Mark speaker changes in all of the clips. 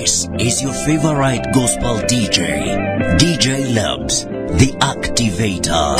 Speaker 1: This is your favorite gospel DJ, DJ Labs, the activator.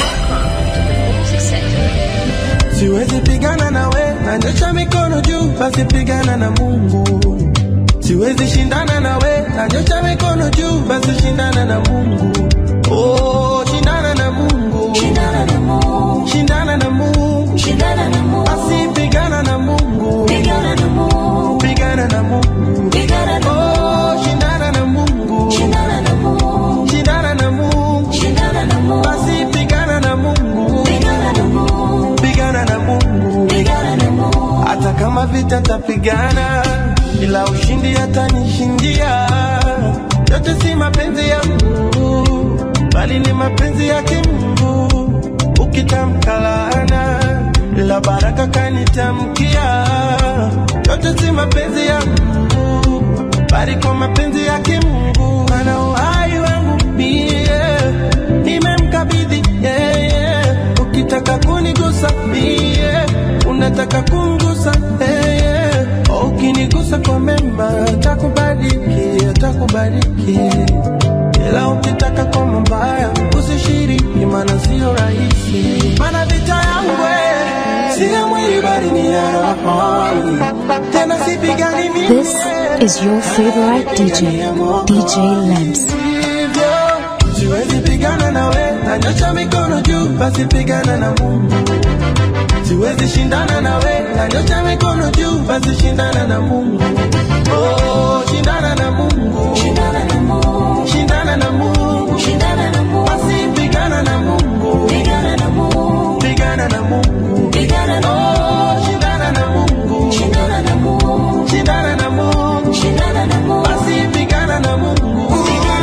Speaker 2: Siwezi pigana na we, nanyosha mikono juu, basi pigana na Mungu. Siwezi shindana na we, nanyosha mikono juu, basi shindana na Mungu. Oh, shindana na Mungu.
Speaker 3: Shindana na Mungu.
Speaker 2: Shindana na Mungu.
Speaker 3: Shindana na Mungu.
Speaker 2: Basi pigana na Mungu.
Speaker 3: Pigana na Mungu.
Speaker 2: Pigana na Mungu.
Speaker 3: Pigana na
Speaker 2: Oh, shindana na Mungu.
Speaker 3: Shindana na Mungu.
Speaker 2: Shindana na Mungu.
Speaker 3: Shindana na Mungu.
Speaker 2: Basi pigana na Mungu.
Speaker 3: Pigana na Mungu.
Speaker 2: Pigana na Mungu.
Speaker 3: Pigana na Mungu.
Speaker 2: hata kama vita tapigana, ila ushindi atanishindia. Yote si mapenzi ya Mungu, bali ni mapenzi yake Mungu. Ukitamka laana, ila baraka kanitamkia. Yote si mapenzi ya Mungu, bali kwa mapenzi yake Mungu. Ana uhai wangu mie, nimemkabidhi yeye. Ukitaka kunigusa mie, unataka kumgusa yeye. Ukinigusa kwa mema, takubariki, takubariki. Ila ukitaka kwa mabaya, usishiriki, maana sio rahisi. Maana vita yangu eh, si ya mwili bali ni ya roho. Tena sipigani mimi.
Speaker 4: This is your favorite DJ, DJ Lamps.
Speaker 2: hivyo siwezi pigana na we, nanyosha mikono juu, basi pigana na Mungu. Siwezi shindana na we, nanyosha mikono juu, basi shindana na Mungu. Oh, shindana na Mungu.
Speaker 3: Shindana na Mungu.
Speaker 2: Shindana na Mungu.
Speaker 3: Shindana na Mungu.
Speaker 2: Basi pigana na Mungu.
Speaker 3: Pigana na Mungu.
Speaker 2: Pigana na Mungu.
Speaker 3: Pigana na
Speaker 2: Oh, shindana na Mungu.
Speaker 3: Shindana na Mungu.
Speaker 2: Shindana na Mungu.
Speaker 3: Shindana na Mungu.
Speaker 2: Basi pigana na Mungu.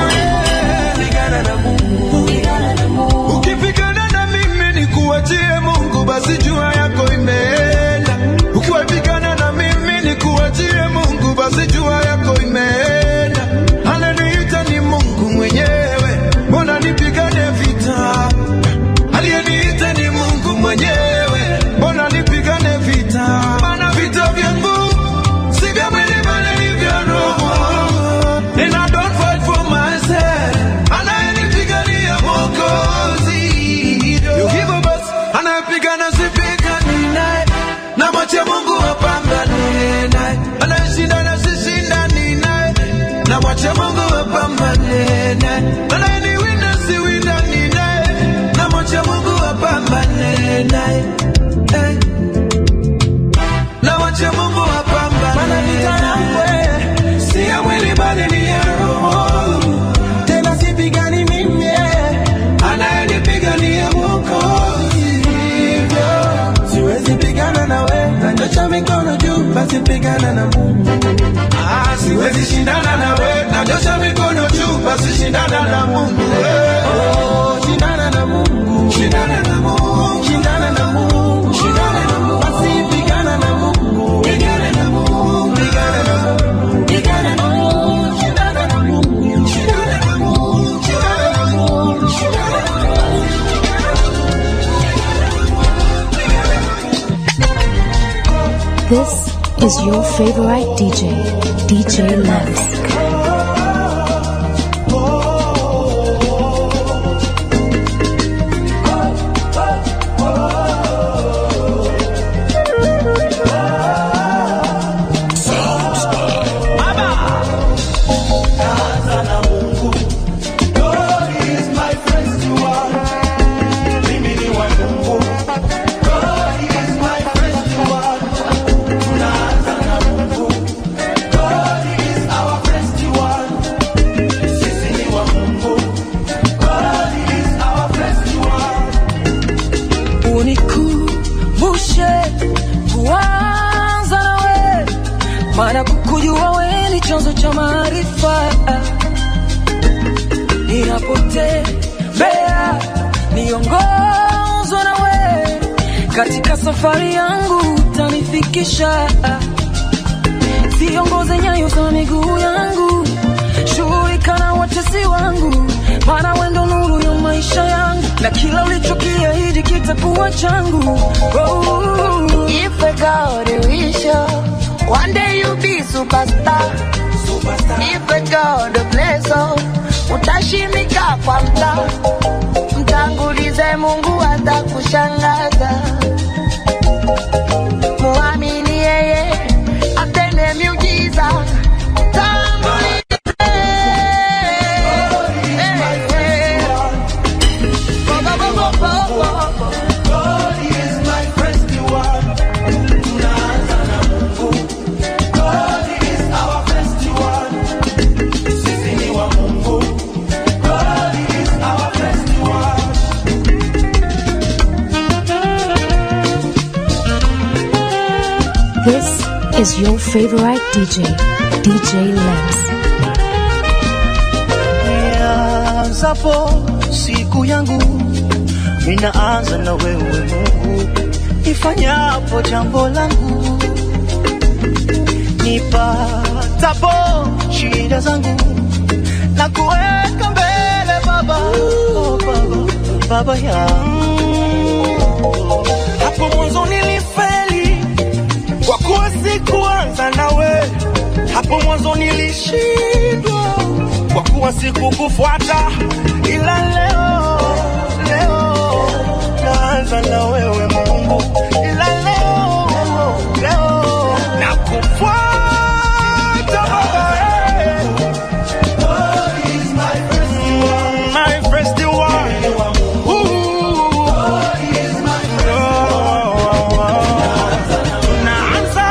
Speaker 2: Pigana na Mungu.
Speaker 3: Pigana na Mungu.
Speaker 5: Ukipigana na mimi ni kuachie Mungu, basi jua yako imeenda. Ukiwapigana na mimi ni kuachie Mungu, basi jua yako imeenda. Ananiita ni Mungu mwenyewe, mbona nipigane vita? Aliyeniita ni Mungu mwenyewe, mbona nipigane vita? Maana vita vyangu si vya mwili bali ni vya roho. And I don't fight for myself. Anayenipigania Mwokozi. Hivyo basi, anayepigana sipigani naye. Na mwache Mungu apambane naye. Anayeshindana sishindani naye. Na mwache Mungu apambane naye. Anayeniwinda siwindani naye. Na mwache Mungu apambane naye. Eh. Na mwache Mungu apambane
Speaker 2: Maana vita yangu
Speaker 5: naye.
Speaker 2: eh,
Speaker 5: Si ya mwili bali ni ya roho.
Speaker 2: tena sipigani mimi eh.
Speaker 5: Anayenipigania Mwokozi.
Speaker 2: hivyo siwezi pigana na we, nanyosha mikono juu, basi pigana na Mungu.
Speaker 5: Ah, siwezi shindana na we, nanyosha mikono juu, basi shindana na Mungu. eh.
Speaker 2: Oh, shindana na Mungu,
Speaker 5: Shindana na Mungu.
Speaker 2: shindana na Mungu,
Speaker 5: Shindana na Mungu.
Speaker 2: basi pigana na Mungu,
Speaker 5: Pigana na Mungu.
Speaker 2: pigana na Mungu,
Speaker 3: Pigana na Mungu.
Speaker 2: shindana na Mungu,
Speaker 5: Shindana na Mungu.
Speaker 2: shindana na Mungu, shindana na Mungu.
Speaker 4: This is your favorite DJ, DJ Lamps.
Speaker 6: unikumbushe kuanza nawe, maana kukujua we ni chanzo cha maarifa. Ninapotembea niongozwe nawe, katika safari yangu utanifikisha. Ziongoze nyayo za miguu yangu, shughulika na watesi wangu, maana wendo nuru ya maisha yangu, na kila ulichokiahidi kitakuwa changu. Oh,
Speaker 3: If I got a wish, one day you'll be superstar.
Speaker 7: Ife God bless all, utashimika kwa mta, mtangulize Mungu atakushangaza. Muamini yeye atende miujiza. Tangulize. Eh, eh. Bo, bo, bo, bo, bo, bo.
Speaker 2: God is my festival. Tunaanza na Mungu. God is our festival. Sisi ni wa Mungu. God is our festival.
Speaker 4: This is your favorite DJ, DJ Lems.
Speaker 8: nianzapo siku yangu ninaanza na wewe Mungu, nifanyapo jambo langu, nipatapo shida zangu na kuweka mbele Baba, oh, Baba, Baba yangu.
Speaker 5: hapo mwanzo nilifeli kwa kuwa sikuanza nawe hapo mwanzo nilishindwa kwa kuwa sikukufuata ila leo leo naanza na wewe mungu ila leo leo nakufuata baba eh.
Speaker 2: God is my festival.
Speaker 5: Mm, my festival. Ooh.
Speaker 2: God is my
Speaker 5: Naanza.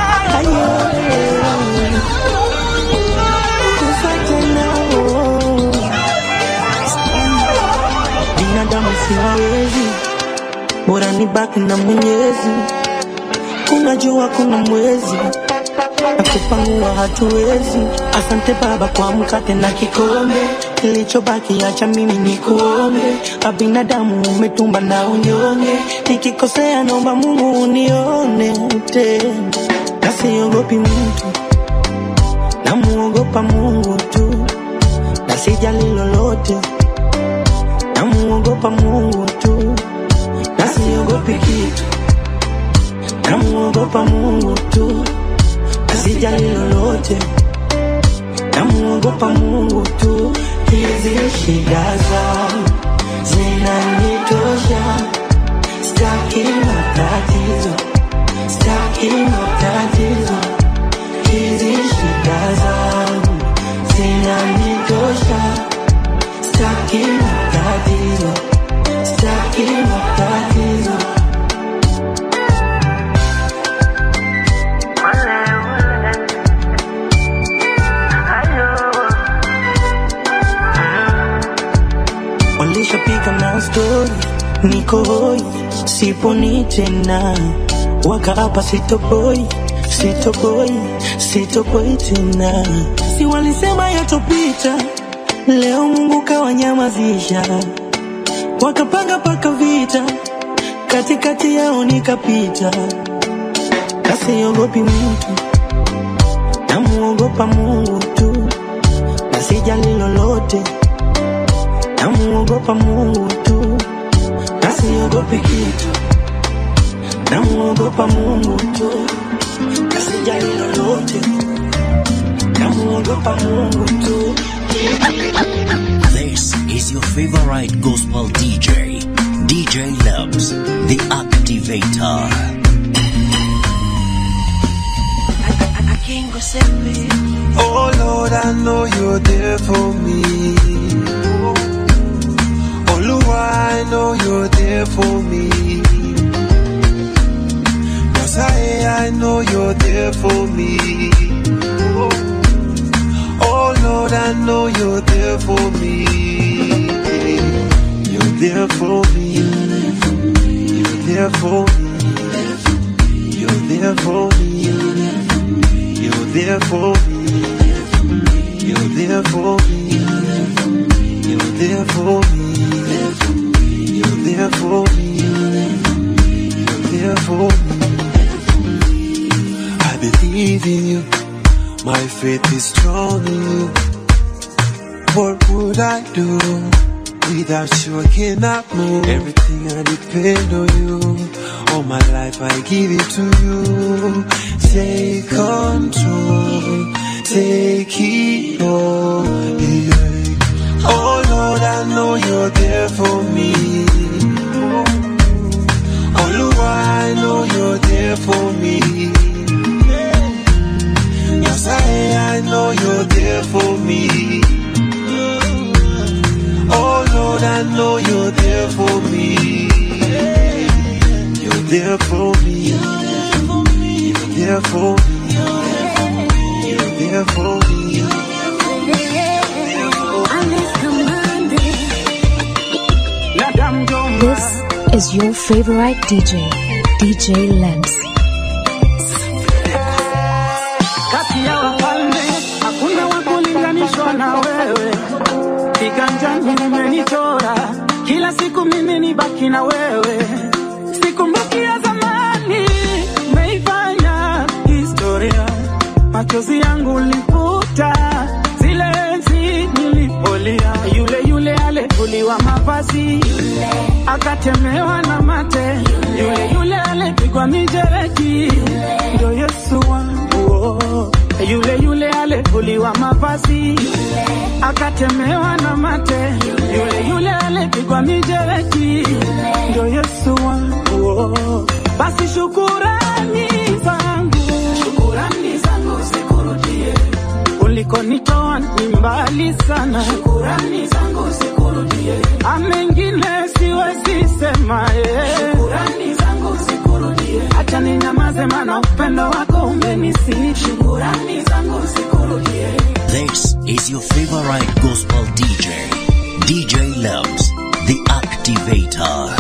Speaker 9: binadamu siwawezi, bora nibaki na Mwenyezi. Kuna jua, kuna mwezi na kupangua hatuwezi. Asante Baba kwa mkate na kikombe, kilichobaki acha mimi nikuombe. A binadamu umetumba na unyonge, nikikosea naomba Mungu unione tena, na siogopi mtu, namuogopa Mungu tu, na sijali lolote namuogopa Mungu tu, na siogopi kitu, namuogopa Mungu tu, na sijali lolote, namuogopa Mungu tu. Hizi shida zangu zinanitosha, staki matatizo, staki matatizo. Hizi shida zangu zinanitosha Staki matatizo, staki matatizo. Walishapiga na stori, niko hoi, siponi tena, wakaapa sitoboi, sitoboi, sitoboi tena. Si walisema yatopita, leo Mungu kawanyamazisha, wakapanga paka vita, katikati yao nikapita, nasiogopi mtu, namuogopa Mungu tu, na sijali lolote, namuogopa Mungu tu, na siogopi kitu, namuogopa Mungu tu, na sijali lolote, namuogopa Mungu tu.
Speaker 1: This is your favorite gospel DJ, DJ Loves, the Activator.
Speaker 2: Oh Lord, I know you're there for me. Oh Lord, I know you're there for me. Yes, I, I know you're there for me. Oh Lord, I know you're there for me. You're there for me. You're there for me. You're there for me. You're there for me. You're there for me. You're there for me. You're there for me. You're there for me. I believe in you. My faith is strong in you. What would I do without you? I cannot move. Everything I depend on you. All my life I give it to you. Take control. Take it know you're there for me. Oluwa, I know you're there for me. Yes, I, I know you're there for me. Oh Lord, I know you're there for me. You're there for me. You're there for me. You're there for me.
Speaker 4: This is your favorite DJ, DJ Lamps.
Speaker 10: kati ya wafalme hakuna wa kulinganishwa na wewe, kiganjani umenichora kila siku, mimi ni baki na wewe, sikumbuki ya zamani, umeifanya historia, machozi yangu liputa zile enzi nilipolia, yule yule alivuliwa mavazi akatemewa na mate, yule yule alipigwa mijereki, ndio Yesu wangu oh. yule yule alivuliwa mavazi akatemewa na mate, yule yule alipigwa mijereki, ndio Yesu wangu oh. basi shukurani zangu, shukurani zangu zikurudie ulikonitoa ni mbali sana, shukurani zangu zikurudie. Amengine siwezi sema, eh. shukurani zangu zikurudie. Acha ninyamaze, maana upendo wako umenisi, shukurani zangu zikurudie.
Speaker 1: This is your favorite gospel DJ, DJ Loves, the Activator.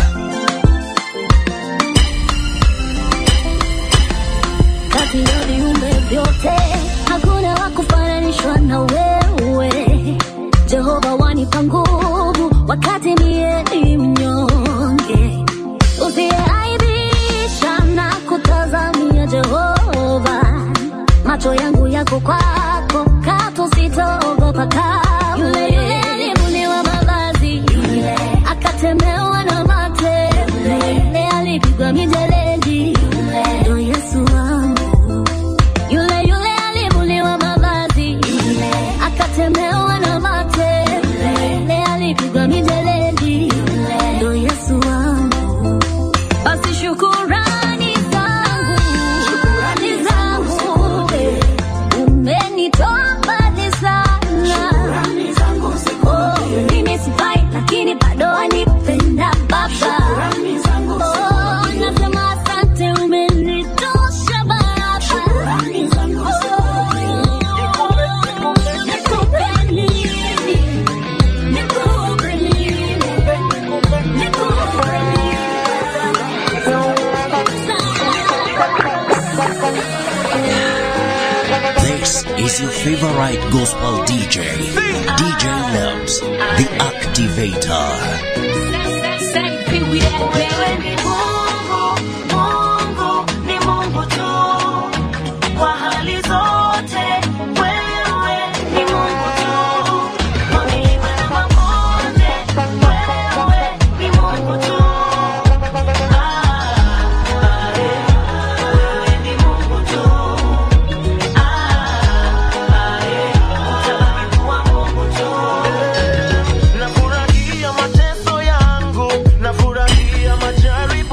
Speaker 3: kati ya viumbe vyote hakuna wa kufananishwa na wewe jehova wanipa nguvu wakati niye ni mnyonge usiyeaibisha na kutazamia jehova macho yangu yako kwako katu sitaogopa kamwe yule yule alivuliwa mavazi yule akatemewa na mate yule alipigwa mijeledi ndo yesu wangu yule yule alivuliwa mavazi yule akatemewa na mate yule alipigwa mijeledi ndo yesu wangu basi shukurani zangu shukurani zangu umenitoa mbali sana Oh, mimi sifai lakini bado wanipenda baba Oh, nasema asante umenitosha baba Oh, nikupe nini? Nikupe nini? Nikupe
Speaker 1: This is your favorite gospel DJ, DJ Loves, the Activator.
Speaker 3: Wewe ni Mungu, Mungu ni Mungu tu. Kwa hali zote, wewe ni Mungu tu. Kwa milima na mabonde, wewe ni Mungu tu. Ah, eh, wewe ni Mungu tu. Ah, eh, utabaki kuwa Mungu tu.
Speaker 11: Nafurahia mateso yangu, nafurahia majaribu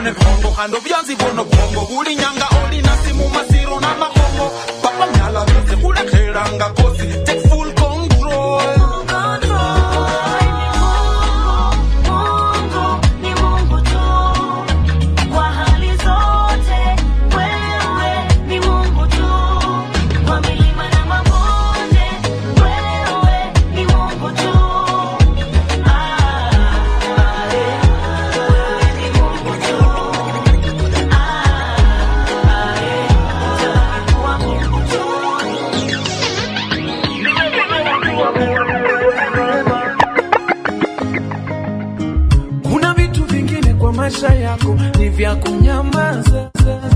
Speaker 5: ne kongo kando byanzi bono bongo buli nyanga olina simu masiro na makongo papa myala byose kulekhelanga kosi take full control
Speaker 3: Ni Mungu tu kwa hali zote, wewe ni Mungu tu kwa milima na mabonde, wewe ni Mungu tu. Ah, eh, wewe ni Mungu tu. Ah, eh, utakuwa Mungu tu.
Speaker 10: kuna vitu vingine kwa maisha yako ni vya kunyamaza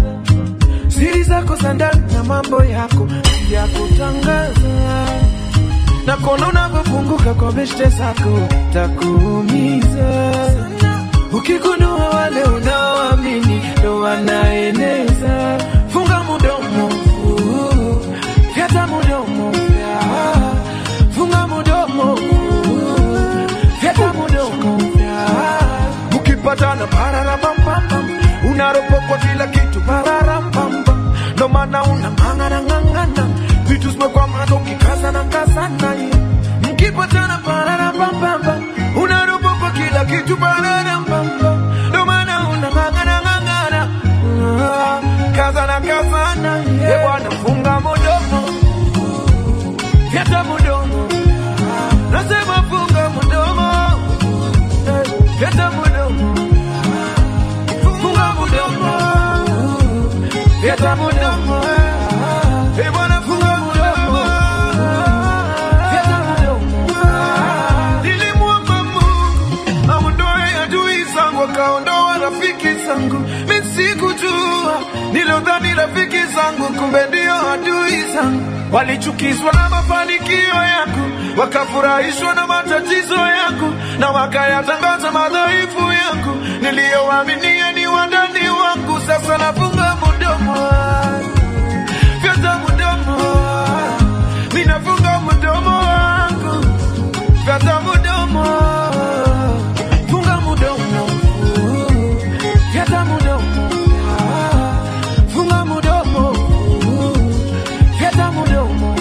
Speaker 10: siri zako za ndani na mambo yako ni vya kutangaza na kona unavyopunguka kwa beshte zako takuumiza ukigundua wale unaoamini ndo wanaeneza funga mudomo uh, fyata mudomo fya. funga mudomo uh, fyata mudomo fya. mkipatana pararambambamba unaropokwa kila kitu pararambamba ndo maana unang'ang'ana ng'ang'ana vitu zimekwamana ukikaza na kazana mkipatana pararambambamba unaropokwa kila kitu pararambamba ndo maana unang'ang'ana ng'ang'ana Ah, kazana kazana ye bwana funga mudomo fyata mudomo nasema funga mudomo Eh, fyata mudomo funga mudomo fyata mudomo Eh, bwana funga mudomo fyata mudomo nilimwomba Mungu aondoe adui zangu akaondoa rafiki zangu mi sikujua nilodhani rafiki zangu kumbe ndio adui zangu walichukizwa na mafanikio yangu wakafurahishwa na matatizo yangu na wakayatangaza madhaifu yangu niliyowaaminia ni wandani wangu sasa nafunga mudomo fyata mudomo minafunga mudomo wangu fyata mudomo funga mudomo fyata mudomo funga mudomo fyata mudomo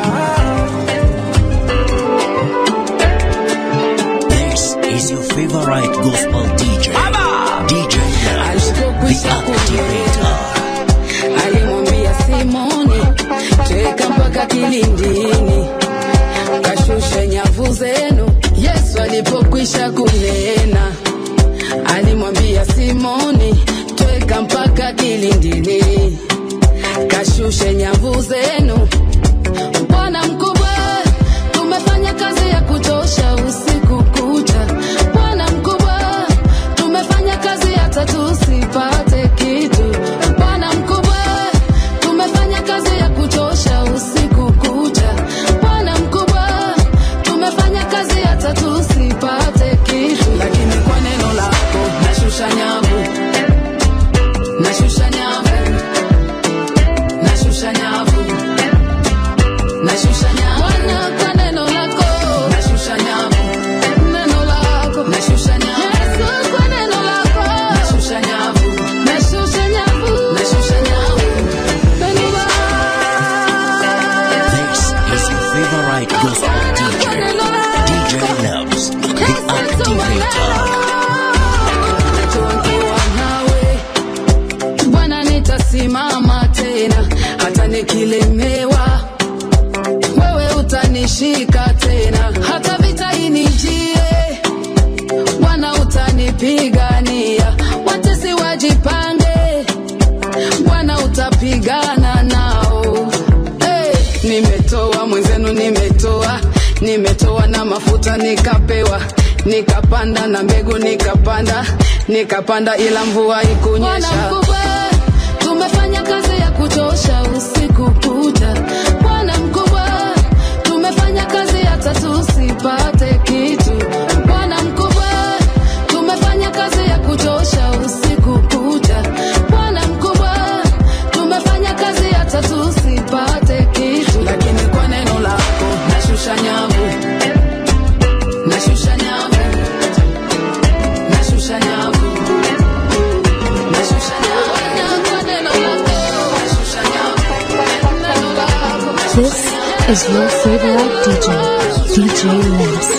Speaker 1: This is your favorite gospel DJ. DJ Loves, the activator.
Speaker 6: alimwambia Simoni, teka mpaka kilindini, kashushe nyavu zenu. Yesu alipokwisha kunena, alimwambia Simoni, tweka mpaka kilindini, kashushe nyavu zenu. Bwana mkubwa, tumefanya kazi ya kutosha usiku kucha. Bwana mkubwa, tumefanya kazi hata tusipate kitu. Bwana mkubwa, tumefanya kazi ya kutosha usiku kucha. Bwana mkubwa, tumefanya kazi hata tusipate kitu, lakini kwa neno lako nashusha nyavu, nashusha nyavu, nashusha nyavu nashusha nyavu Bwana kwa neno lako nashusha nyavu neno lako nashusha nyavu Yesu kwa neno lako nashusha nyavu nashusha nyavu nashusha nyavu neno
Speaker 1: This is your favorite gospel DJ. DJ Loves, the activator.
Speaker 6: Najua nikiwa nawe Bwana nitasimama tena hata nikilemewa wewe utanishika tena hata vita inijie Bwana utanipigania watesi wajipange Bwana utapigana nao hey, nimetoa mwenzenu nimetoa nimetoa na mafuta nikapewa nikapanda na mbegu nikapanda nikapanda ila mvua ikunyesha tumefanya kazi ya kuchosha usiku kucha bwana mkubwa tumefanya kazi hata tusipate kitu bwana mkubwa tumefanya kazi ya kuchosha usiku kucha bwana mkubwa tumefanya kazi hata tusipate kitu lakini kwa neno lako nashusha nyavu nashusha nyavu nashusha nyavu
Speaker 4: This is your favorite DJ, DJ Lamps.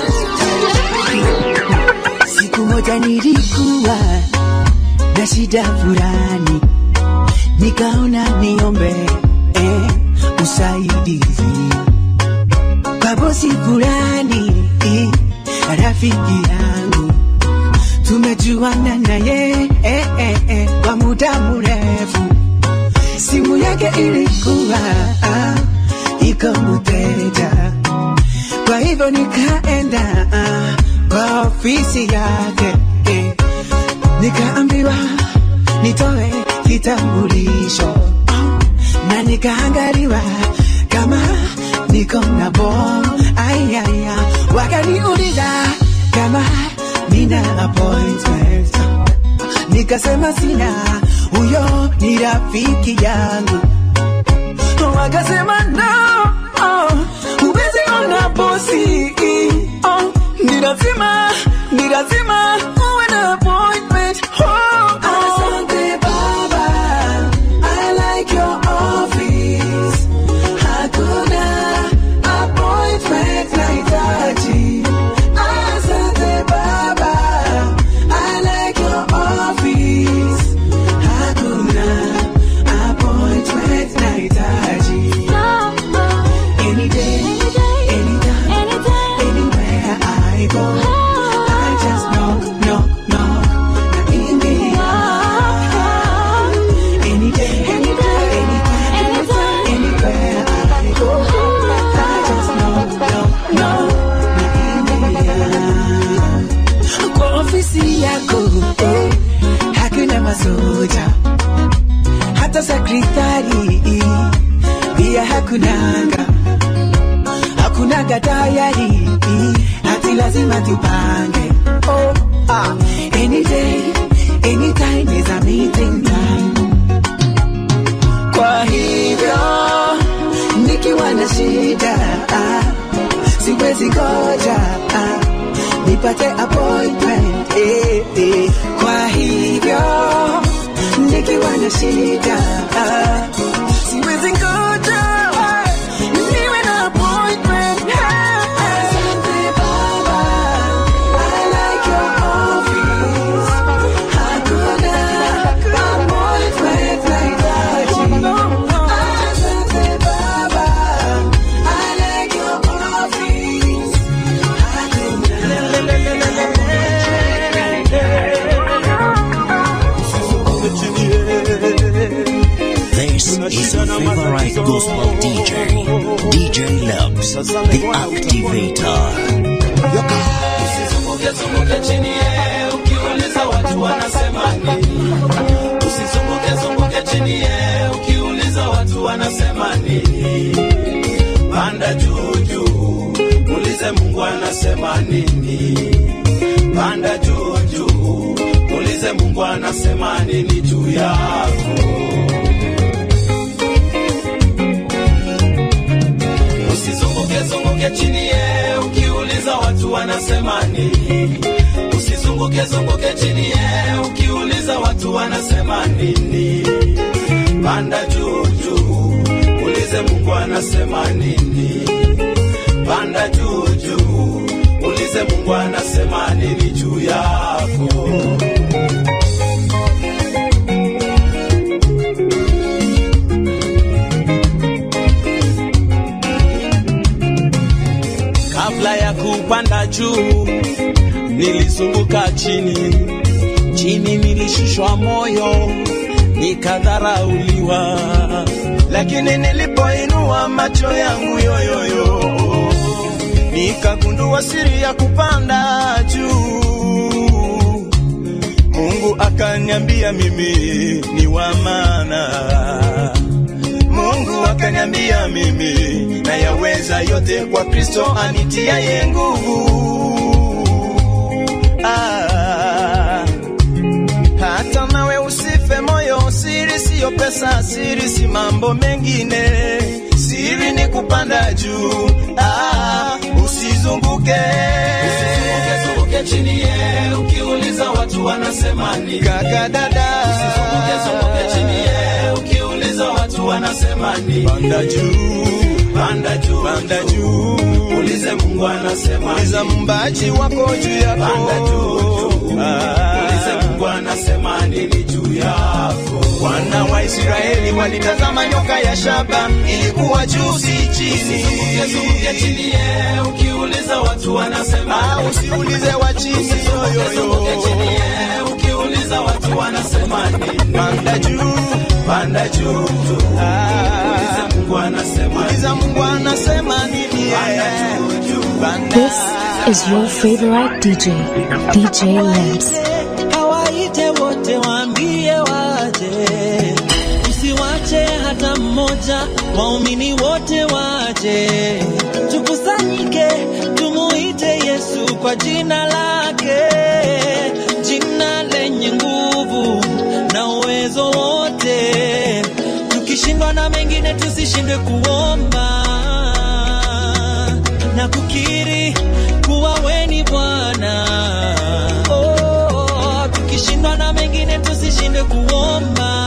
Speaker 11: Siku moja nilikuwa na shida fulani, nikaona niombe eh, usaidizi kwa bosi fulani, eh, rafiki yangu tumejuana naye eh, eh, eh, kwa muda mrefu. Simu yake ilikuwa ah, iko mteja, kwa hivyo nikaenda ah, kwa ofisi yake eh, nikaambiwa nitoe kitambulisho na nikaangaliwa kama niko na bom ayaya, wakaniuliza kama nina appointment, nikasema sina, huyo ni rafiki yangu. Wakasema no, oh, huwezi ona bosi, oh, ni lazima, ni lazima uwe na appointment. Oh, oh. Asante baba, I like your office. Hakuna appointment nahitaji. Asante baba, I like your office. Hakuna appointment nahitaji. Any day, anytime, anywhere I go, I just knock, knock, knock, na ingia. Any day, anytime, anytime, anywhere I go, I just knock, knock, knock, na ingia. Kwa ofisi yako eh, hakuna masoja hata sekretari pia hakunanga hakunaga tayari hati lazima tupange oh, ah. any day anytime is a meeting time kwa hivyo nikiwa na shida ah, siwezi ngoja ah, nipate appointment eh, eh. kwa hivyo nikiwa na shida ah, siwezi ngoja ah, niwe na appointment ah, ah. Asante baba, I like your office. Hakuna appointment nahitaji. Asante baba, I like your office.
Speaker 1: This is your favorite gospel DJ, DJ Labs, the activator.
Speaker 12: Usizunguke zunguke chini ye, ukiuliza watu wanasema nini. Usizunguke zunguke chini ye, ukiuliza watu wanasema nini. Panda juu juu, muulize Mungu anasema nini. Panda juu juu, muulize Mungu anasema nini juu yako. Usizunguke zunguke chini ye, ukiuliza watu wanasema nini. Usizunguke zunguke chini ye, ukiuliza watu wanasema nini. Panda juu juu, ulize Mungu anasema nini. Panda juu juu, ulize Mungu anasema nini juu yako. Kabla ya kupanda juu, nilizunguka chini, chini nilishushwa moyo, nikadharauliwa, lakini nilipoinua macho yangu yoyoyo, nikagundua siri ya kupanda juu. Mungu akaniambia mimi ni wa maana. Mungu akaniambia mimi nayaweza yote kwa Kristo anitiaye nguvu. Ah, hata nawe usife moyo, siri siyo pesa, siri si mambo mengine, siri ni kupanda juu. Ah, usizunguke usizunguke zunguke chini ye, ukiuliza watu wanasema nini. Kaka dada, usizunguke zunguke chini ye, ukiuliza watu wanasema nini. Panda juu panda juu,
Speaker 5: panda juu,
Speaker 12: ulize Mungu anasema
Speaker 5: uliza mbaji wako juu yako,
Speaker 12: panda juu, juu.
Speaker 5: Ah.
Speaker 12: ulize Mungu anasema nini juu yako.
Speaker 5: Wana wa Israeli walitazama nyoka ya shaba, ilikuwa juu si chini.
Speaker 12: Zunguke chini ye, ukiuliza watu wanasema
Speaker 5: Ah, usiulize wa chini
Speaker 12: Zunguke
Speaker 5: yoyoyo,
Speaker 12: chini ye, ukiuliza watu wanasema nini.
Speaker 5: panda juu,
Speaker 12: Panda juu, juu.
Speaker 5: Ah.
Speaker 12: Ulize Mungu anasema
Speaker 5: uliza Mungu anasema nini?
Speaker 12: Panda
Speaker 5: eh.
Speaker 12: juu, juu.
Speaker 5: Panda.
Speaker 4: This is your favorite DJ, DJ Lamps.
Speaker 8: Hawaite wote waambie waje, usiwache hata mmoja, waumini wote waje, tukusanyike, tumuite Yesu kwa jina lake, jina lenye nguvu na uwezo wote. Tukishindwa na mengine, tusishindwe kuomba na kukiri kuwa we ni Bwana. Oh, tukishindwa na mengine tusishinde kuomba,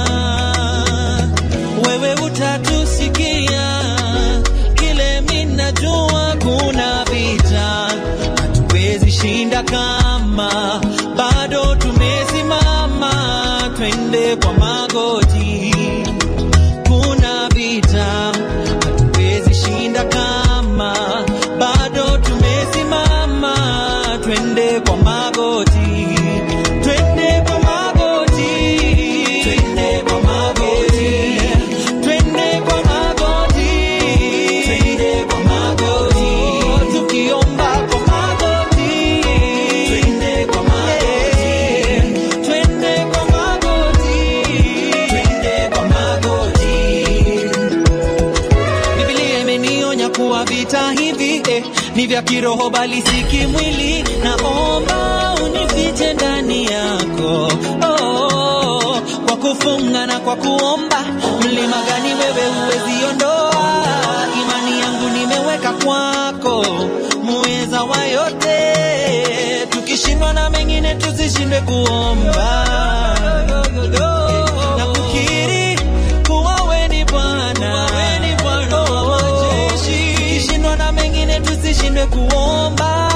Speaker 8: wewe utatusikia. Kile minajua kuna vita hatuwezi shinda kama bado tumesimama, twende kwa magoti kuna vita hatuwezi shinda kama bado tumesimama, twende kwa magoti, twende kwa magoti, twende kwa magoti, twende kwa magoti, twende kwa magoti, tukiomba kwa magoti, twende kwa magoti, twende kwa magoti, twende kwa magoti. Biblia imenionya kuwa vita hivi eh, ni vya kiroho bali si kimwili. Naomba unifiche ndani yako oh, kwa kufunga na kwa kuomba. Mlima gani wewe huwezi ondoa? Imani yangu nimeweka kwako, muweza wa yote. Tukishindwa na mengine tusishindwe kuomba na kukiri kuwa we ni Bwana, Oh, wa majeshi. Tukishindwa na mengine tusishindwe kuomba,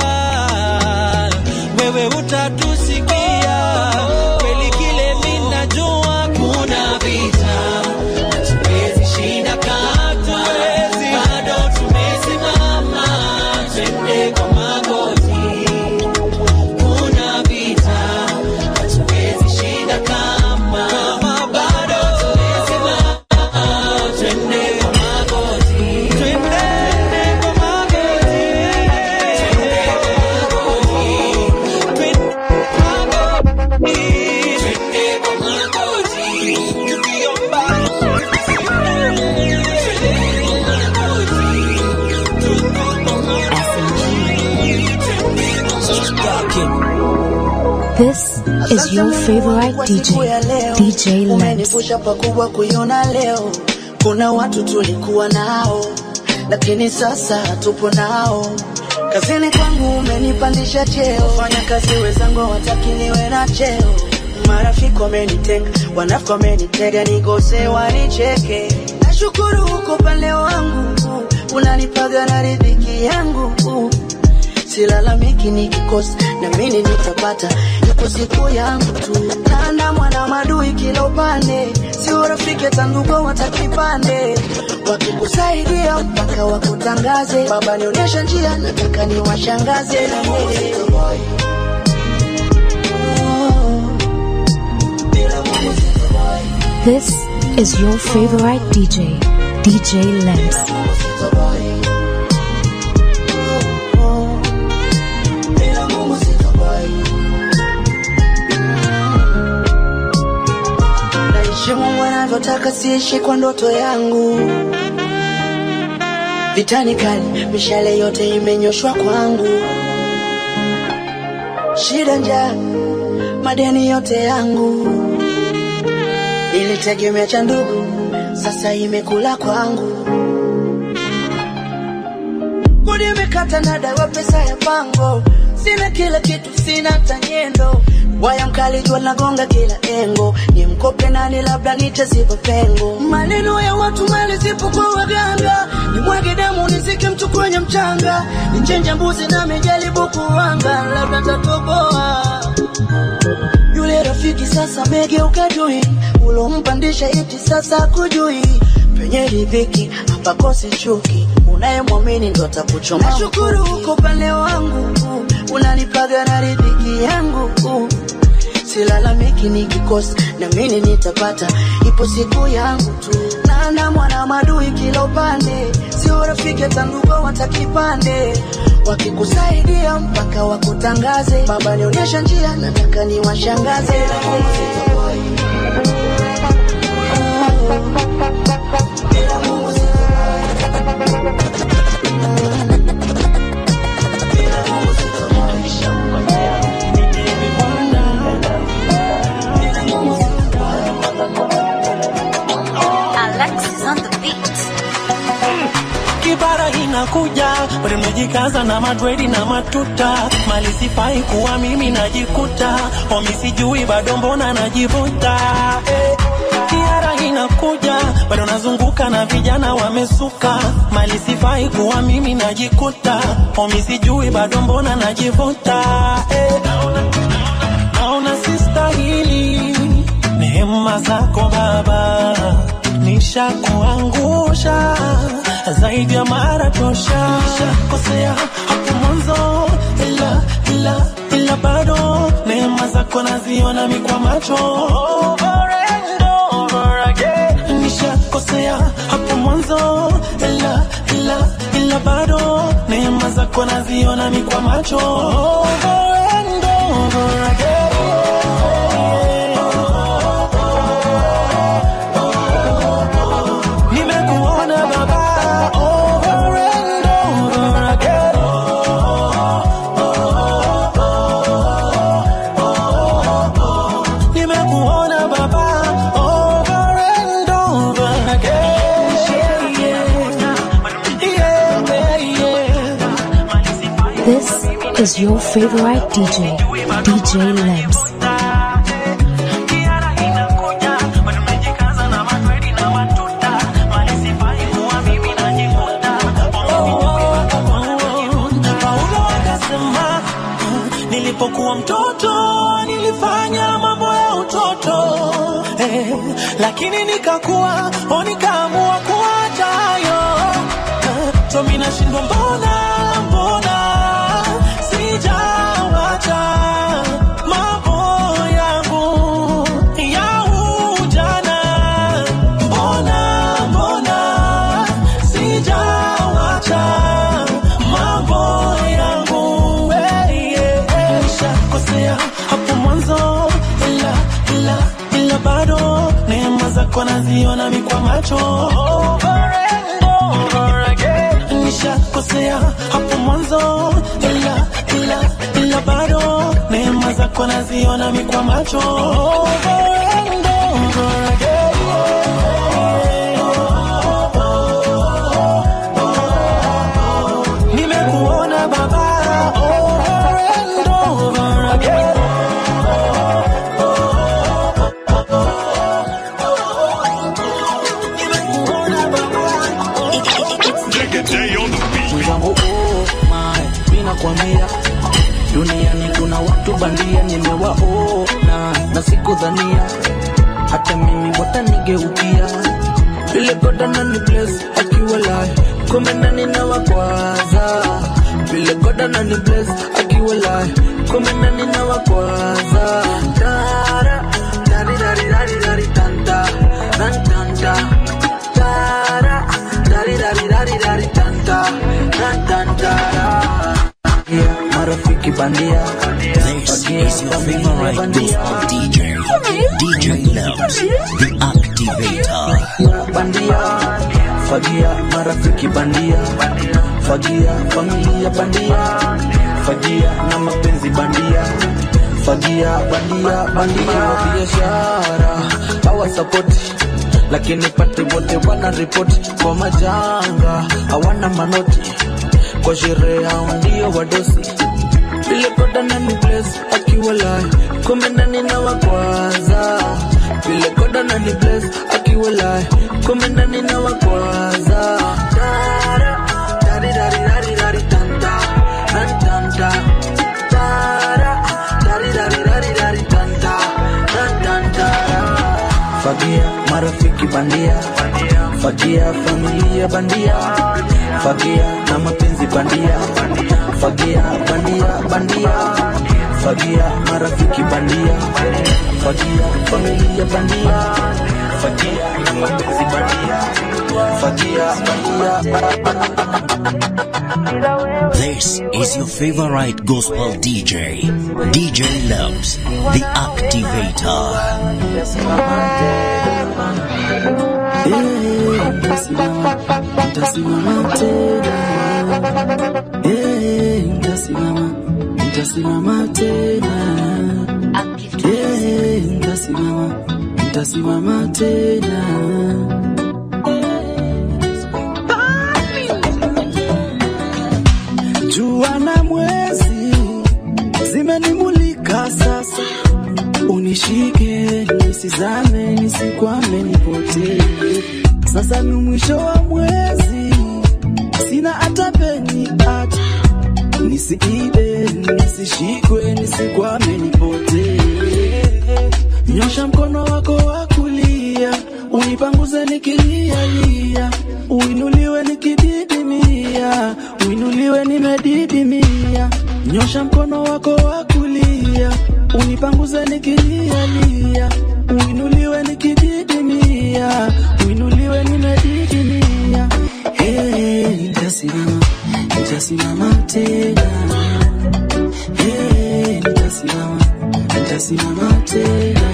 Speaker 8: wewe utatusikia. Kweli kile mimi najua kuna vita hatuwezi shinda kama bado tumesimama, twende kwa magoti kuna vita hatuwezi shinda kama bado tumesimama, twende kwa magoti, twende kwa magoti, twende kwa magoti, twende kwa magoti, tukiomba
Speaker 4: This is your favorite DJ, DJ Lamps.
Speaker 13: umenivusha pakubwa kuiona leo. Kuna watu tulikuwa nao, lakini sasa hatupo nao. Kazini kwangu umenipandisha cheo, fanya kazi wenzangu hawataki niwe na cheo. Marafiki wamenitenga, wanafiki wamenitega, nikose wanicheke. Nashukuru uko upande wangu, unanipaga na riziki yangu silalamiki nikikosa na mimi nitapata, ipo siku yangu tu. Nana mwana madui kila upande, si urafiki hata ndugu watakipande, wakikusaidia mpaka wakutangaze. Baba nionyesha njia, nataka niwashangaze na yeye.
Speaker 4: This is your favorite DJ, DJ Lamps.
Speaker 13: Naishi Mungu anavyotaka, siishi kwa ndoto yangu. Vitani kali, mishale yote imenyoshwa kwangu. Shida, njaa, madeni yote yangu. Nilitegemea cha ndugu, sasa imekula kwangu. Kodi imekata na dawa, pesa ya pango, sina kila kitu, sina tanyendo. waya mkali jua nagonga kila engo ni mkope nani labda nitaziba pengo maneno ya watu mali zipo kwa waganga ni mwage damu nizike mtu kwenye mchanga nichenja mbuzi na mejaribu kuwanga labda tatoboa yule rafiki sasa megeuka dui ulompandisha iti sasa kujui penye ridhiki hapakosi chuki unayemwamini ndo atakuchoma nashukuru uko pande wangu unanipaga na ridhiki yangu silalamiki nikikosa na mimi nitapata ipo siku yangu tu nana mwana madui kila upande sio rafiki hata ndugu watakipande wakikusaidia mpaka wakutangaze baba nionyesha njia nataka niwashangaze
Speaker 3: Alexis on the beat.
Speaker 8: kibara inakuja bado nimejikaza na madredi na matuta mali sifai kuwa mimi najikuta omi sijui bado mbona najivuta eh. kiara inakuja bado nazunguka na vijana wamesuka mali sifai kuwa mimi najikuta omi sijui bado mbona najivuta eh. naona sistahili neema zako baba nishakuangusha zaidi ya mara tosha kosea hapo mwanzo ila ila ila bado neema zako naziona mi kwa macho Over and over again. nishakosea hapo mwanzo ila ila ila bado neema zako naziona mi kwa macho Over and over again. Nimekuona baba over and over again. Nimekuona baba over and over again. Yeah, yeah, yeah.
Speaker 4: This is your favorite DJ, DJ Lebs.
Speaker 8: Paulo akasema nilipokuwa mtoto nilifanya mambo ya utoto eh, lakini nikakuwa o nikaamua kuacha hayo eh, so mimi nashindwa mbona mbona sijawacha mambo yangu ya ujana mbona mbona sijawacha mambo yangu hey, yeah, yeah. nishakosea hapo mwanzo ila ila ila bado neema zako naziona mi kwa macho Over and over again. nishakosea hapo mwanzo ila ila ila bado neema zako naziona mi kwa macho Over and over again. Nimekuona baba over and over again.
Speaker 9: Mzangu oh my, mimi nakwambia duniani kuna watu bandia, nimewaona na sikudhania hata mimi watanigeukia. Vile goda nani bless akiwa live, kumbe nani na wakwaza. Vile goda nani bless akiwa live, kumbe nani na wakwaza. Tara, dari dari dari dari tanta, tan tanta. Tara, dari dari dari dari tanta, tan tantara. Yeah, marafiki bandia.
Speaker 1: This is your favorite gospel DJ, DJ Loves, the activator.
Speaker 9: bandia fagia marafiki bandia fagia familia bandia fagia na mapenzi bandia fagia bandia bandia wa biashara hawasapoti lakini pate wote wana ripoti kwa majanga hawana manoti kwa sherehe hao ndio wadosi
Speaker 13: vile koda na ni bless akiwa live kumbe ndani na wakwaza vile koda na ni bless akiwa live kumbe ndani na wakwaza Dara, dari, dari, dari, dari, tanta, tan, tanta. Dara, dari, dari, dari, dari, tanta, tan, tanta. Fagia marafiki bandia, fagia familia bandia, fagia na mapenzi bandia, fagia bandia bandia, fagia marafiki bandia, fagia familia bandia, fagia na mapenzi bandia, fagia bandia.
Speaker 1: This is your favorite gospel DJ, DJ Loves, the
Speaker 13: Nitasimama tena, Eh, nitasimama, nitasimama tena, Eh, nitasimama, nitasimama tena. Jua na mwezi zimenimulika sasa, unishike nisizame, nisikwame, nipotee. Sasa ni mwisho wa mwezi, sina hata peni hata nisiibe, nisishikwe, nisikwame, nipotee. Nyosha mkono wako wa kulia, unipanguze nikilialia, uinuliwe nikididimia, uinuliwe nimedidimia. Nyosha mkono wako wa kulia, unipanguze nikilialia, uinuliwe nikididimia, uinuliwe nimedidimia. Hey, nitasimama, nitasimama tena. Hey, nitasimama, nitasimama tena.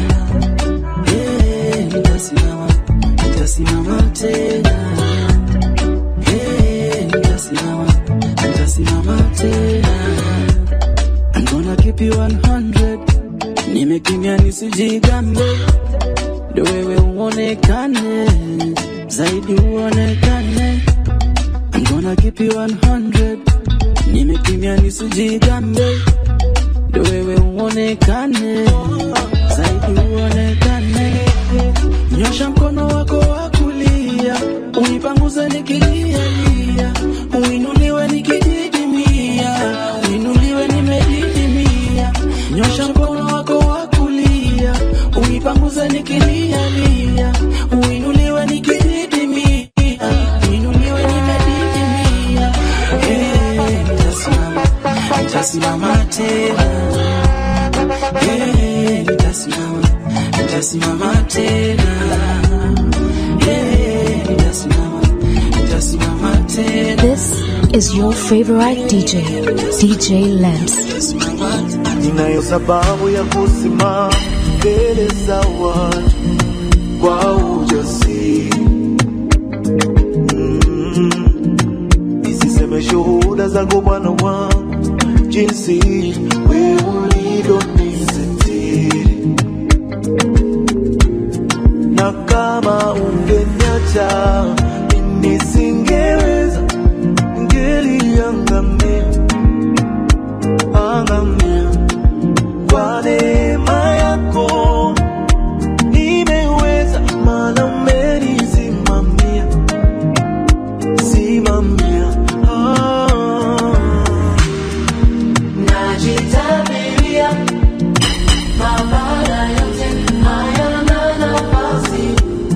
Speaker 13: Hey, nitasimama, nitasimama tena. Hey, nitasimama, nitasimama tena. I'm gonna keep you 100. Nimekimya nisijigambe, ndo wewe uonekane zaidi, uonekane. I'm gonna keep you 100. Nimekimya nisijigambe, ndo wewe uonekane zaidi, uonekane. Nyosha mkono wako wa kulia, unipanguze nikilialia, uinuliwe nikididimia, uinuliwe nimedidimia. Nyosha mkono wako wa kulia, unipanguze nikilialia, uinuliwe nikididimia, uinuliwe nimedidimia. Eh, nitasimama, nitasimama tena. Eh, nitasimama, nitasimama tena. Eh, nitasimama, nitasimama tena.
Speaker 4: This is your favorite DJ, DJ Lamps.
Speaker 14: ninayo sababu ya kusimama mbele za watu kwa ujasiri Mm. nisiseme shuhuda zako Bwana wangu, jinsi wewe ulivyonisitiri, na kama ungeniacha mimi nisingeweza, ngeliangamia angamia kwa neema yako nimeweza, maana umenisimamia simamia. Ah.
Speaker 11: Najitabiria mabaya yote hayana nafasi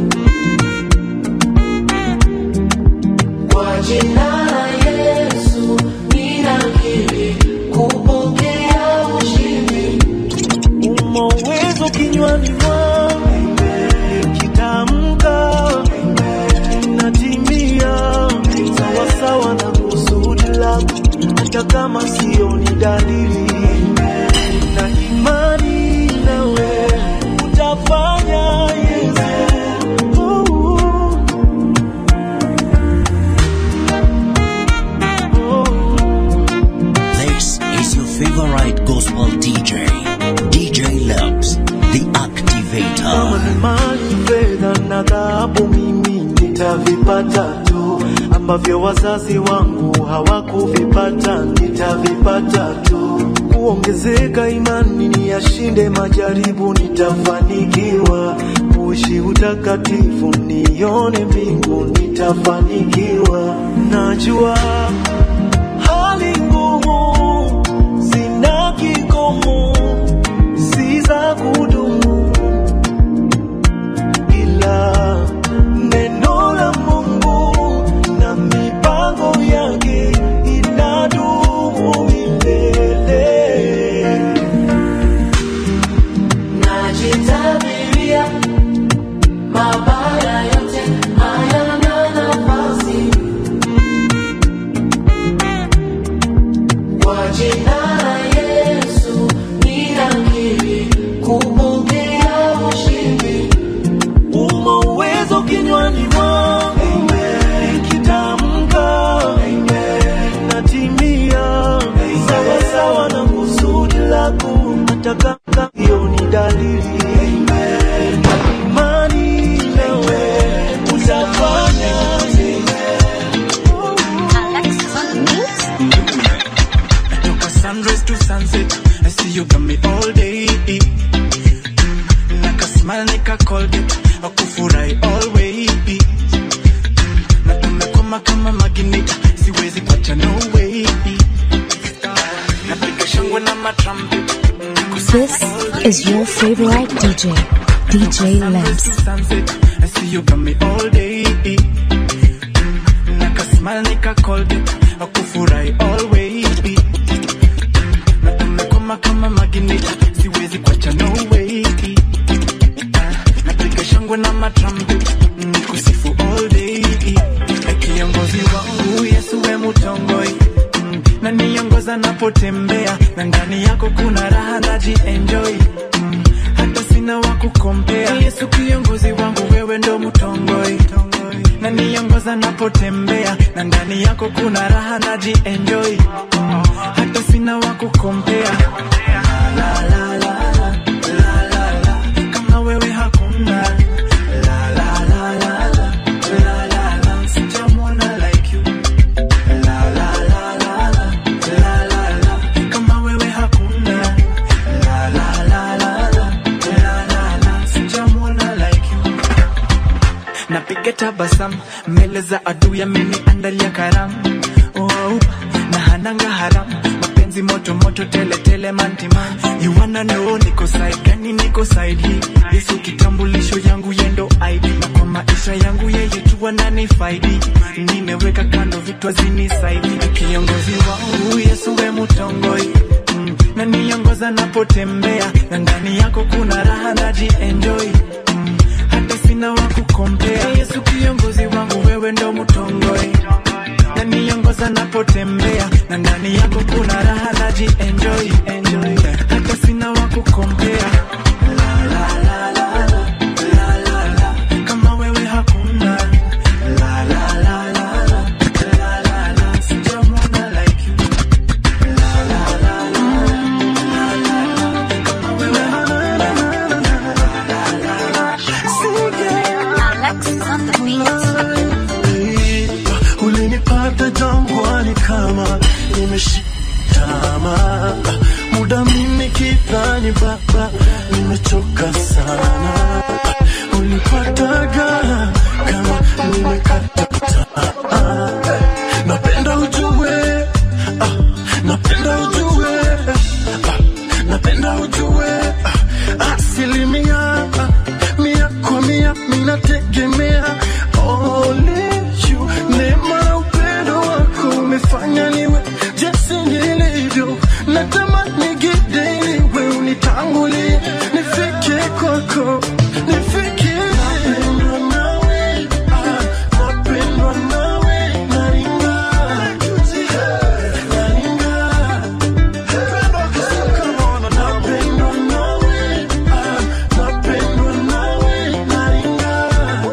Speaker 11: kwa jina la Yesu ninakiri kupokea ushindi.
Speaker 14: Umo uwezo kinywani mwangu, kitamka natimia sawasawa na kusudi lako, hata kama sioni dalili, na imani nawe utafanya Yesu. Oh.
Speaker 1: This is your favorite gospel DJ, DJ Loves, the
Speaker 14: kama
Speaker 1: Activator.
Speaker 14: ni mali, fedha na dhahabu, mimi nitavipata tu, ambavyo wazazi wangu hawakuvipata, nitavipata tu. kuongezeka imani, niyashinde majaribu, nitafanikiwa kuishi utakatifu, nione mbingu, nitafanikiwa. Najua hali ngumu zina kikomo, si za kudumu, ila neno la Mungu na mipango yake inadumu milele.
Speaker 11: Najitabiria mabaya yote hayana nafasi kwa jina la Yesu ninakiri kupokea ushindi.
Speaker 14: Umo uwezo kinywani mwangu, nikitamka natimia sawa sawa na kusudi lako, hata kama hiyo ni dalili imani nawe utafanya
Speaker 12: Toka sunrise to sunset, I see you got me all day. Mm, Naka smile nika Colgate, akufurahi always. Mm, Na tumekoma kama magnet, siwezi kuacha no way. Napiga shangwe na matrumpet,
Speaker 4: This is your favorite DJ, DJ Lamps.
Speaker 12: to sunset, I see you got me all day. Mm, Naka smile nika Colgate, akufurahi always. na tumekoma kama magnet, siwezi kuacha no way. Ah, Napiga shangwe na matrumpet, nikusifu all day. Eh, Kiongozi wangu Yesu we mutongoi Mm, na niongoza napotembea na ndani yako kuna raha najienjoy Mm, hata sina wa kukompea Yesu kiongozi wangu wewe ndo mutongoi na niongoza napotembea na ndani yako kuna raha najienjoy Mm, hata sina wa kukompea la, la, la, la, la, la, la. kama wewe hakuna la, la, la, la, la, la, la, la. Sijamwona like you la, la, la, la, la, la, la, la. kama wewe hakuna la, la, la, la, la, la, la, la. Sijamwona like you napiga tabasamu mbele za adui ameniandalia karamu oh, na hananga haramu mapenzi moto moto tele tele mantiman you wanna know niko side gani niko side hii yesu kitambulisho yangu yendo id na kwa maisha yangu yeye tu ananifaidi nimeweka kando vitu hazinisaidi kiongozi wangu yesu we mutongoi mm, na niongoza napotembea na ndani yako kuna raha najienjoy mm, hata sina wa kukompea yesu kiongozi wangu wewe ndo mutongoi na niongoza napotembea na ndani yako kuna raha najienjoy enjoy hata sina wa kukompea La, la, la, la, la, la, la, la. kama wewe hakuna La, la, la, la, la, la, la, la. Sijamwona like you La, la, la, la, la, la, la. Kama wewe
Speaker 14: ulinipata jangwani kama nimeshitama muda mimi kidhani baba nimechoka sana ulipataga kama nimekata tamaa napenda ujue ah, napenda ujue ah, napenda ujue ah, asilimia ah, mia kwa mia minategemea only you neema na upendo wako umefanya niwe jinsi nilivyo natamani gideni we unitangulie nifike kwako nifike napendwa nawe ah, napendwa nawe naringa naringa napendwa nawe ah, napendwa nawe naringa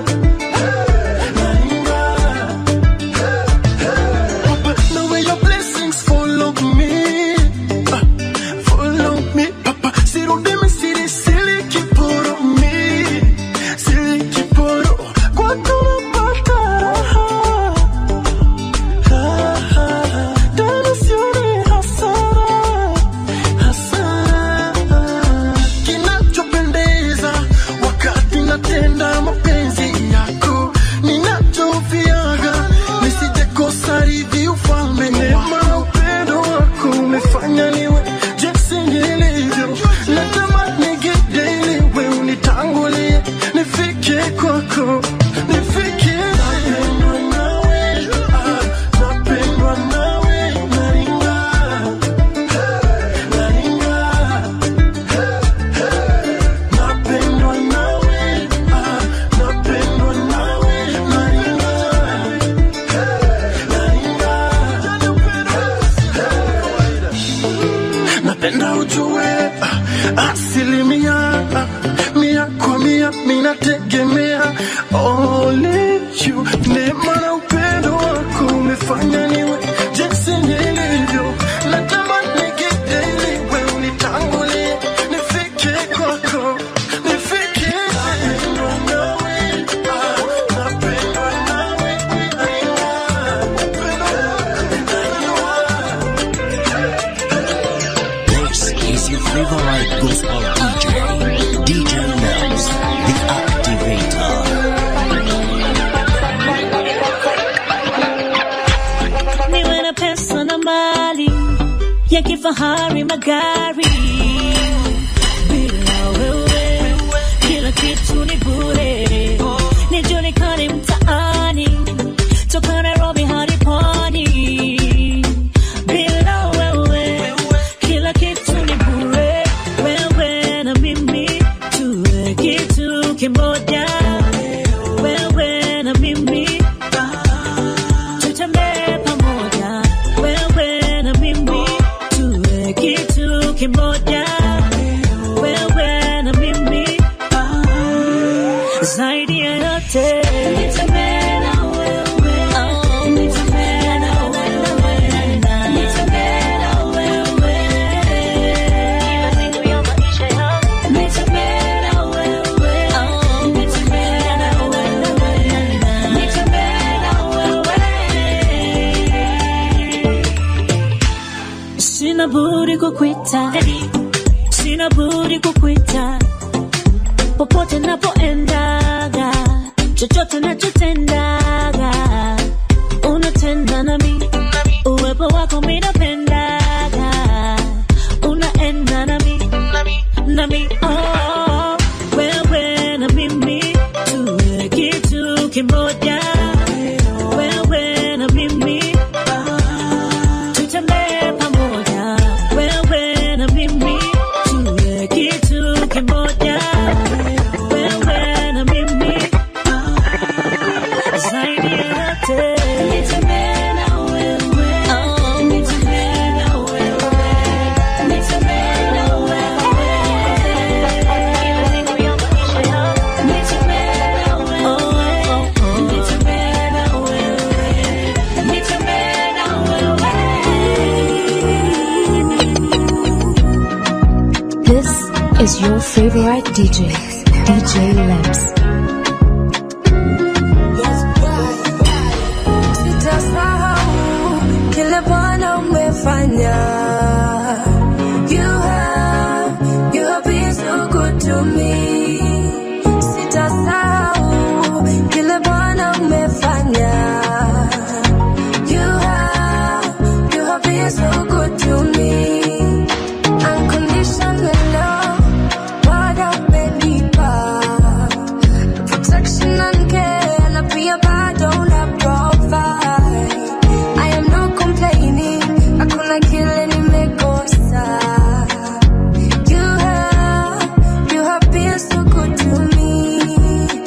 Speaker 2: nitatenda mapenzi yako ninachofiaga nisijekosa rithi ufalme neema na upendo wako umefanya niwe jinsi nilivyo natamani gideli we unitangulie nifike kwako nifike napendwa nawe ah, napendwa nawe naringa naringa napendwa nawe ah, napendwa nawe naringa napenda ujue ah, asilimia ah, mia kwa mia minategemea only you neema na upendo wako umefanya niwe jinsi nilivyo natamani gideli we unitangulie nifike kwako nifike napendwa nawe ah, napendwa nawe
Speaker 1: This is your favorite gospel DJ, DJ Loves, the Activator.
Speaker 3: niwe na pesa na mali ya kifahari magari bila wewe kila kitu ni bure nijulikane mtaani toka nairobi hadi pwani bila wewe kila kitu ni bure wewe na mimi tuwe kitu kimoja wewe na mimi tutembee pamoja wewe na mimi tuwe kitu kimoja wewe na mimi zaidi ya yote nitembee na wewe oh, nitembee na wewe nitembee na wewe kila siku ya maisha yangu nitembee na wewe oh, nitembee na wewe nitembee na wewe sina budi kukwita sina budi kukwita popote napoendaga chochote nachotendaga unatenda nami uwepo wako minapendaga unaenda nami nami oh, wewe na mimi tuwe kitu kimoja wewe na mimi tutembee pamoja wewe na mimi tuwe kitu kimoja wewe na mimi zaidi ya yote nitembee na wewe oh, nitembee na wewe nitembee na wewe kila siku ya maisha yangu nitembee na wewe oh, oh, nitembee na wewe nitembee na wewe
Speaker 4: This is your favorite DJ, DJ Labs.
Speaker 15: Sitasahau kile Bwana umefanya. You have, you have been so good to me. Sitasahau kile Bwana umefanya. You have, you have been so good to me. Unconditional love, Bwana umenipa. Protection and care, na pia bado una provide. I am not complaining, hakuna kile nimekosa. You have, you have been so good to me.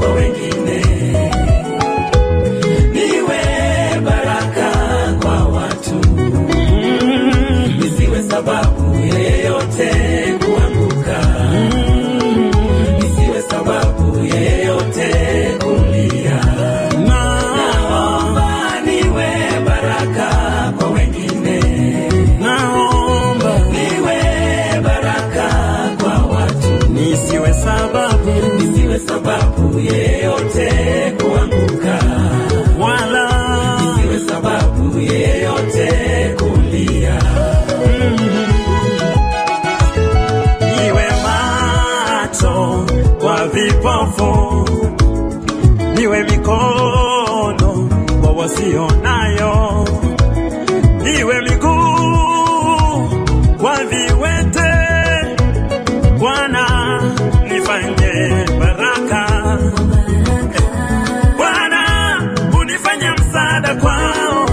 Speaker 12: kwa wengine, niwe baraka kwa watu, nisiwe sababu yeyote kuanguka, nisiwe sababu yeyote kulia. Naomba niwe baraka kwa wengine, naomba niwe baraka kwa watu, nisiwe sababu, nisiwe sababu yeyote kuanguka, wala nisiwe sababu yeyote kulia. Niwe macho kwa vipofu, niwe mikono kwa wasionayo, niwe miguu kwa viwete. Bwana nifanye baraka, Bwana unifanye msaada kwao,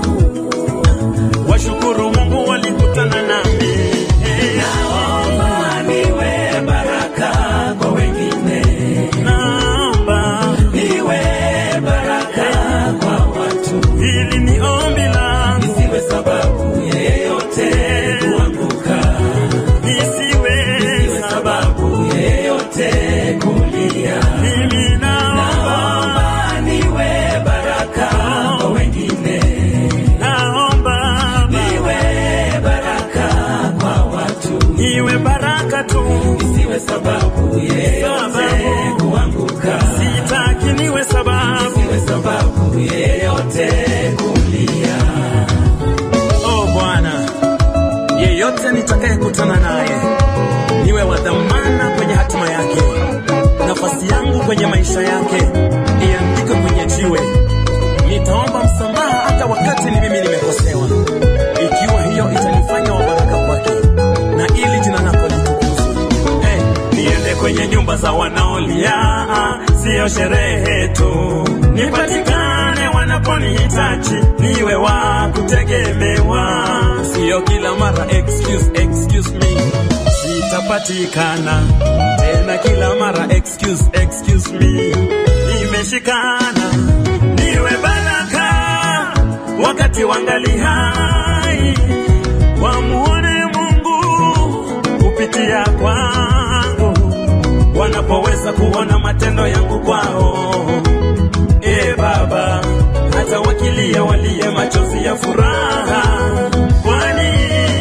Speaker 12: washukuru Mungu walikutana nami. Naomba niwe baraka kwa wengine, naomba niwe baraka kwa watu. Hili ni ombi langu, nisiwe sababu yeyote kuanguka, nisiwe, nisiwe sababu yeyote kulia. Mimi naomba niwe baraka kwa wengine, naomba niwe baraka kwa watu, niwe baraka tu, nisiwe sababu yeyote kuanguka. Sitaki niwe sababu, nisiwe sababu yeyote kulia. Oh Bwana, yeyote nitakayekutana naye niwe wa dhamana kwenye hatima yake, nafasi yangu kwenye maisha yake iandikwe kwenye jiwe. Nitaomba msamaha hata wakati ni mimi nimekosewa, ikiwa hiyo itanifanya wa baraka kwake na ili jina lako litukuzwe. Eh, niende kwenye nyumba za wanaolia, sio sherehe tu, nipatikane wanaponihitaji, niwe wa kutegemewa, sio kila mara excuse, excuse me sitapatikana tena kila mara excuse, excuse me nimeshikana niwe baraka wakati wangali hai wamuone Mungu kupitia kwangu wanapoweza kuona matendo yangu kwao e Baba hata wakilia walie machozi ya furaha kwani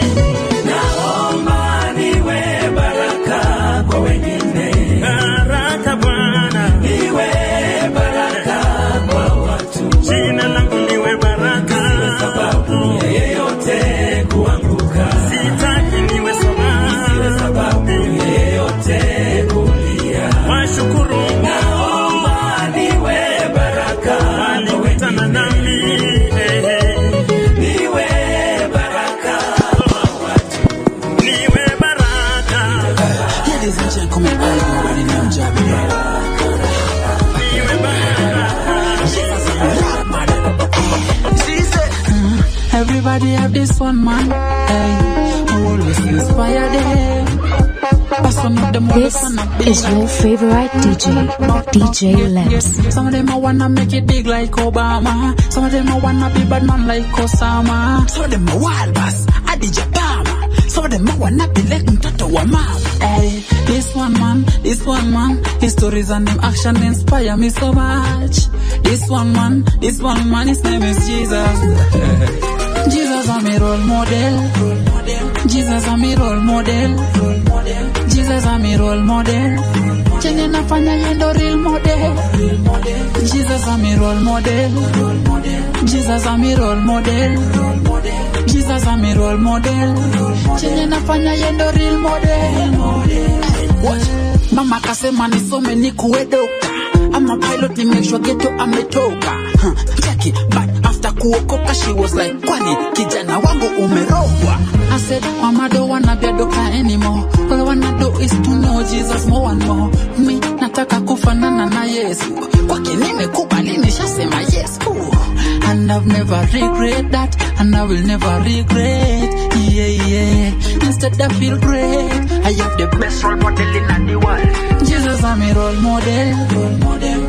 Speaker 12: naomba niwe baraka kwa wengine baraka Bwana niwe baraka kwa watu jina langu niwe baraka sababu yeyote kuanguka sitaki niwe sababu niwe sababu yeyote kulia washukuru naomba niwe baraka walikutana nami eh, eh. niwe baraka kwa watu niwe baraka
Speaker 16: Ladies and gentlemen, I already know Jabba. Mm, Everybody have this one man, hey, who always inspire them. Pass on up them
Speaker 4: This is your favorite DJ, DJ Lamps.
Speaker 16: Some of them I wanna make it big like Obama. Some of them I wanna be bad man like Osama. Some of them are wild boss, Adija Bama. Some of them I wanna be like mtoto wa mama. Hey, this one man, this one man, his stories and them action inspire me so much. This one man, this one man, his name is Jesus. Jesus I'm a role model. Jesus I'm a role model. Jesus I'm a role model. Chenye nafanya yendo real model. Jesus I'm a role model. Jesus I'm a role model. Jesus I'm a role model. Chenye nafanya yendo real model. What? Mama kasema nisome nikuwe dokta I'm a pilot ni make sure geto ametoka huh. Cheki, but after kuokoka she was like kwani kijana wangu umerogwa I said mama don't wanna be a doctor anymore All I wanna do is to know Jesus more and more Mi nataka kufanana na Yesu Kwake nimekubali nishasema yes Ooh. And I've never regret that And I will never regret Yeah, yeah Instead I feel great I have the best role model in the world Jesus I'm a role model Role model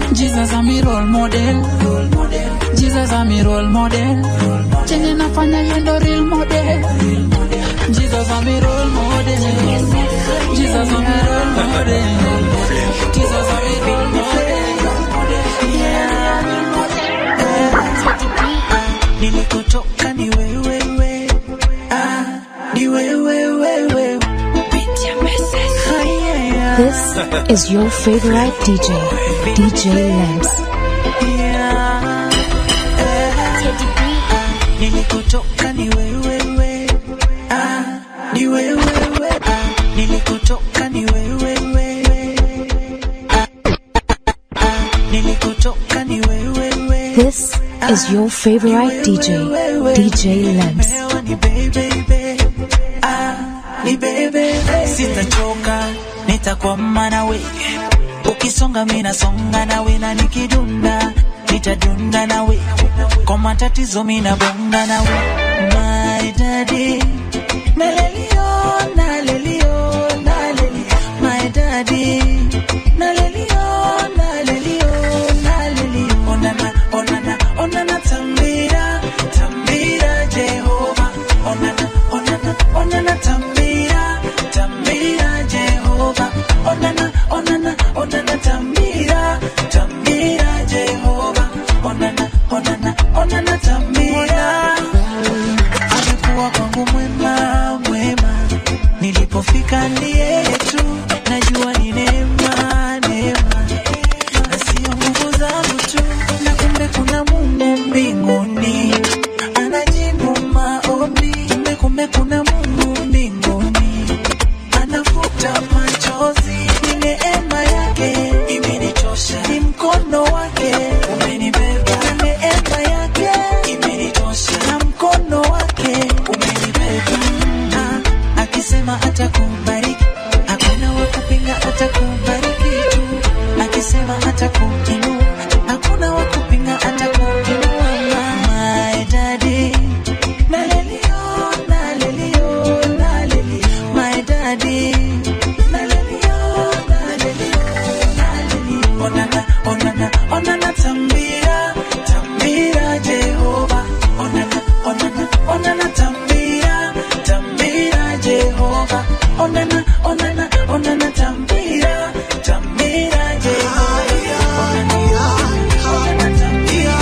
Speaker 16: mi role model Jesus a mi role model chenye nafanya yendo real model Jesus a mi role model Jesus a mi role model Jesus a mi role model
Speaker 13: nilikotoka ni wewewe ah, ni wewewewe
Speaker 4: This is your favorite DJ, DJ Lamps.
Speaker 13: nilikotoka ni wewewe ah, ni wewewe ah, nilikotoka ni wewewe ah, ah, nilikotoka ni wewewe
Speaker 4: This is your favorite DJ, DJ Lamps.
Speaker 13: Leo ni baby, ah, ni baby, sitachoka, nitakwama nawe, ukisonga mimi nasonga nawe, na nikidunda nitadunda nawe, kwa matatizo mimi nabonga nawe, my daddy, nalelio, nalelio, nalelio, my daddy, nalelio, nalelio, nalelio, onana, onana, onana, tambira, tambira, Jehova, onana, onana, onana, tambira, tambira, Jehova, onana, onana, onana, tambira, tambira, Jehova, onana, onana, onana, tambira. Amekuwa kwangu mwema, mwema, nilipofika ndiye tu, najua ni neema, neema na sio nguvu zangu tu, na kumbe kuna Mungu mbinguni anajibu maombi, kumbe kumbe kuna Mungu mbinguni anafuta machozi, ni neema yake imenitosha, ni mkono wake umenibeba, ni neema yake imenitosha, na mkono wake umenibeba, Ah, akisema atakubariki, hakuna wa kupinga, atakubariki tu, akisema atakuinua, hakuna wa kupinga, atakuinua. My daddy, nalelio, nalelio, nalelio, my daddy, nalelio, nalelio, nalelio. Onana, onana, onana, tambira, tambira, Jehova. Onana, onana, onana, tambira, tambira, Jehova. Onana, onana, onana, tambira, tambira, Jehova. Onana, onana, tambira,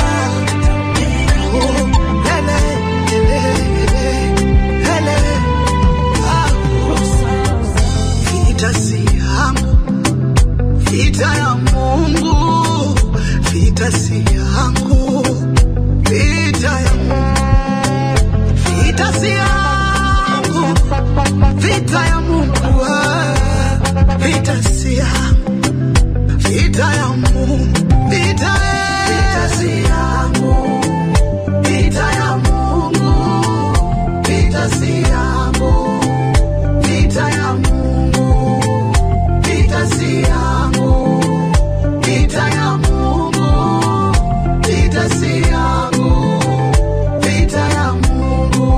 Speaker 17: Vita si yangu, vita ya Mungu, vita si yangu, vita ya Mungu, vita si yangu, vita ya Mungu, ah, vita si yangu, vita ya Mungu, vita vita si yangu, vita ya Mungu, vita si yangu, vita ya Mungu, vita si yangu, vita ya Mungu, vita si yangu, vita ya Mungu.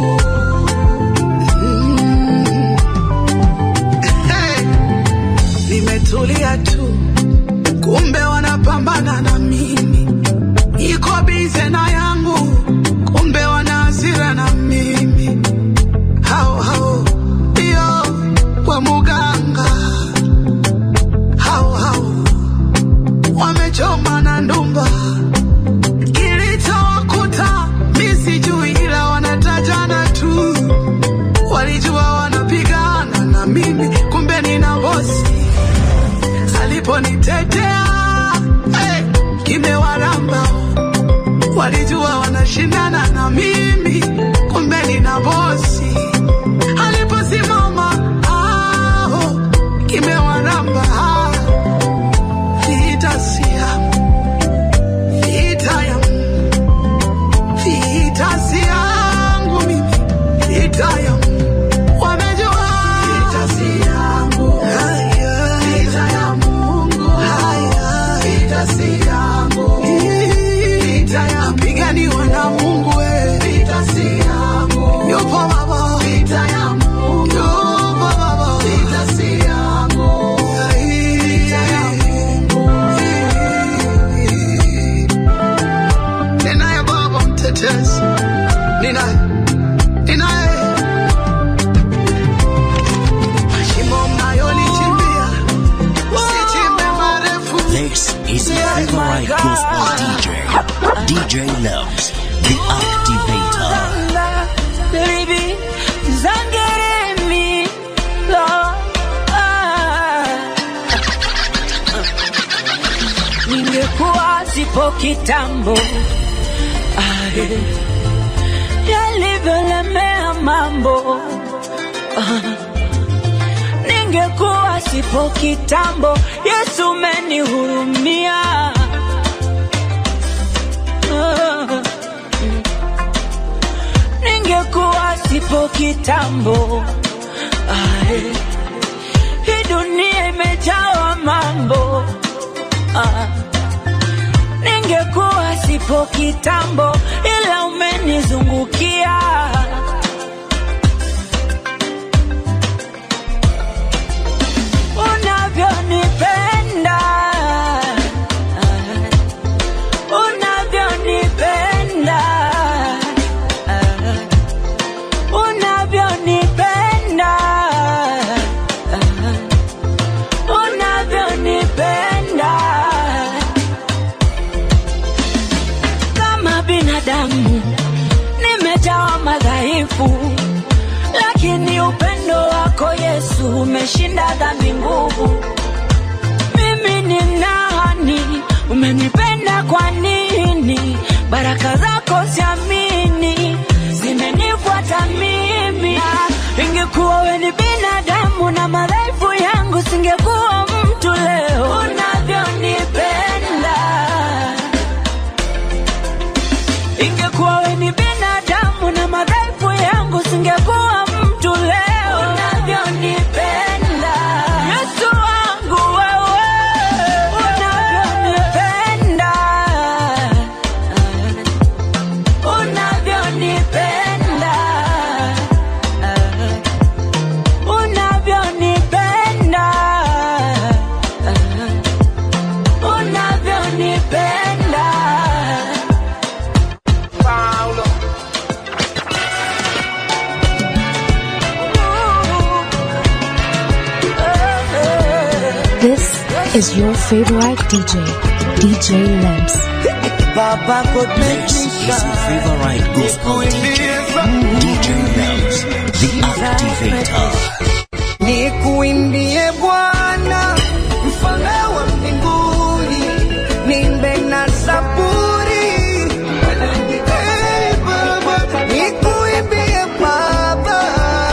Speaker 17: Mm. Hey. Nimetulia tu, kumbe wanapambana na mimi, iko bize na yangu, kumbe wana hasira na mimi hao hao ndio kwa muganga, hao hao wamechoma na ndumba. Kilichowakuta mi sijui, ila wanatajana tu, walijua wanapigana na mimi, kumbe nina bosi aliponitetea hey, kimewaramba walijua wanashindana na mimi, kumbe nina bosi aliposimama aho kimewaramba vita si yangu,
Speaker 1: favorite gospel DJ, DJ Loves, the Activator.
Speaker 18: Baby, zangeremi lo ah. Ningekuwa sipo kitambo ah, eh. yalivyolemea mambo ah. Ningekuwa sipo kitambo, Yesu umenihurumia ah. ningekuwa sipo kitambo Ae. hii dunia imejawa mambo ah. ningekuwa sipo kitambo ila umenizungukia unavyonipenda ah. unavyonipenda ah unavyonipenda unavyonipenda kama binadamu nimejawa madhaifu lakini upendo wako yesu umeshinda dhambi nguvu mimi ni nani umenipenda kwa nini baraka zako siamini zimenifuata mimi Na ingekuwa we ni binadamu na madhaifu yangu singekuwa mtu leo unavyonipenda ingekuwa we ni binadamu na madhaifu yangu singekuwa mtu leo unavyonipenda yesu wangu wewe unavyonipenda unavyonipenda unavyonipenda unavyonipenda Paulo
Speaker 4: This is your favorite DJ, DJ Lamps.
Speaker 9: Baba God make
Speaker 1: This
Speaker 9: me
Speaker 1: is your
Speaker 9: shine.
Speaker 1: favorite gospel DJ, DJ Loves, the Activator.
Speaker 17: Nikuimbie Bwana mfalme wa mbinguni, nimbe na zaburi. Hey, Baba, nikuimbie Baba,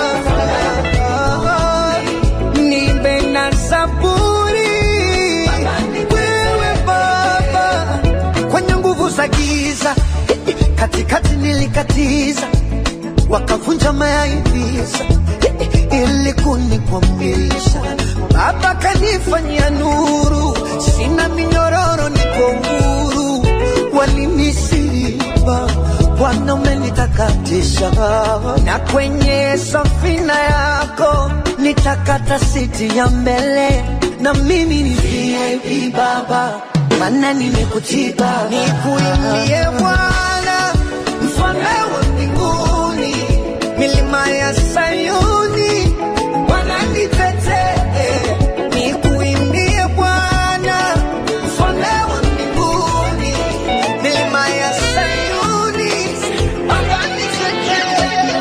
Speaker 17: nimbe na zaburi. Wewe Baba, kwenye nguvu za giza katikati nilikatiza wakavunja mayaivisa ili kunikwamisha. Baba kanifanyia nuru, sina minyororo, niko huru. Walinisiba, Bwana umenitakatisha, na kwenye safina yako nitakata siti ya mbele, na mimi ni VIP Baba, maana nimekutiba. Nikuimbie Bwana, mfalme wa mbinguni, milima ya Sayuni wananitetee. Nikuimbie Bwana, mfalme wa mbinguni, milima ya Sayuni wananitetee.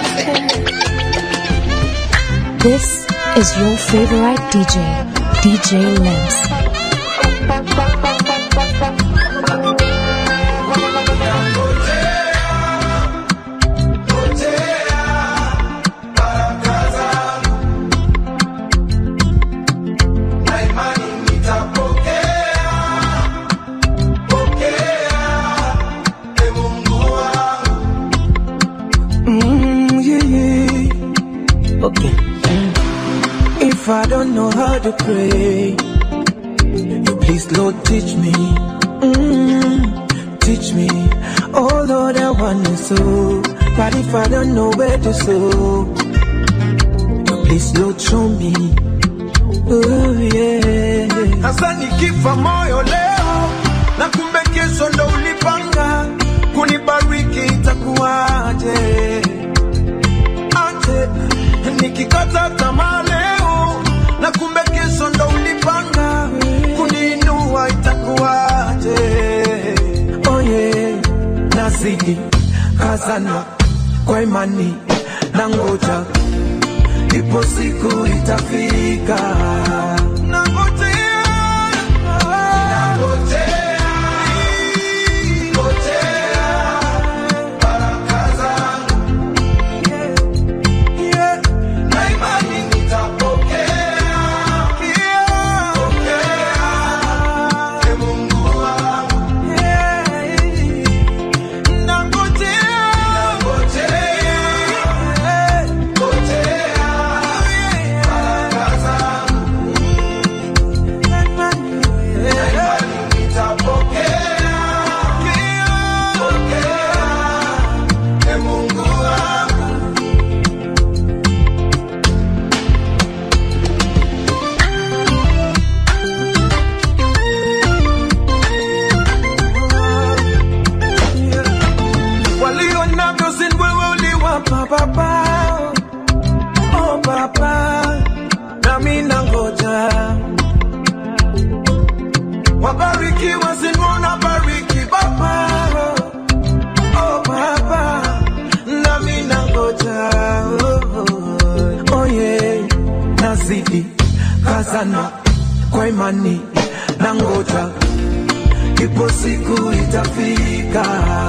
Speaker 4: This is your favorite DJ, DJ Lamps.
Speaker 10: Mm, yeah, yeah. Okay. If I don't know how to pray, you please, Lord, teach me. Mm, teach me. Oh, Lord, I want to sow. But if I don't know where to sow, you please, Lord, show me. Oh, yeah.
Speaker 5: Sasa nikifa moyo leo na kumbe kesho ndo ulipanga kunibariki itakuwaje? Aje nikikata tamaa leo na kumbe kesho ndo ulipanga kuniinua itakuwaje?
Speaker 10: nazidi kazana kwa imani na ngoja ipo siku itafika walio navyo si wewe uliwapa baba oh baba nami nangoja wabarikiwa sinona bariki baba oh baba nami nangoja oh, oh, oh yeah. nazidi kazana kwa imani nangoja ipo siku itafika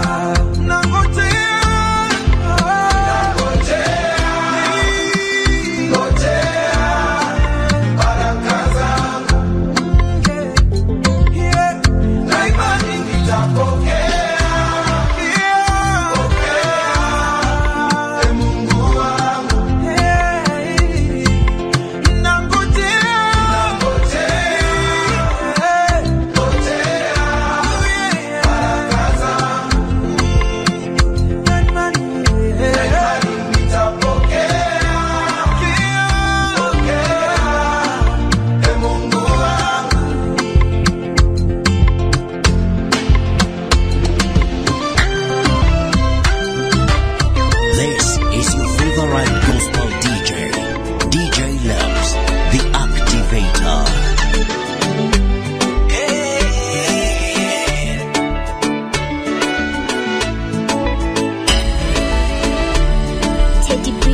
Speaker 1: This is your favorite gospel DJ, DJ Loves, the Activator.
Speaker 4: Teddy B.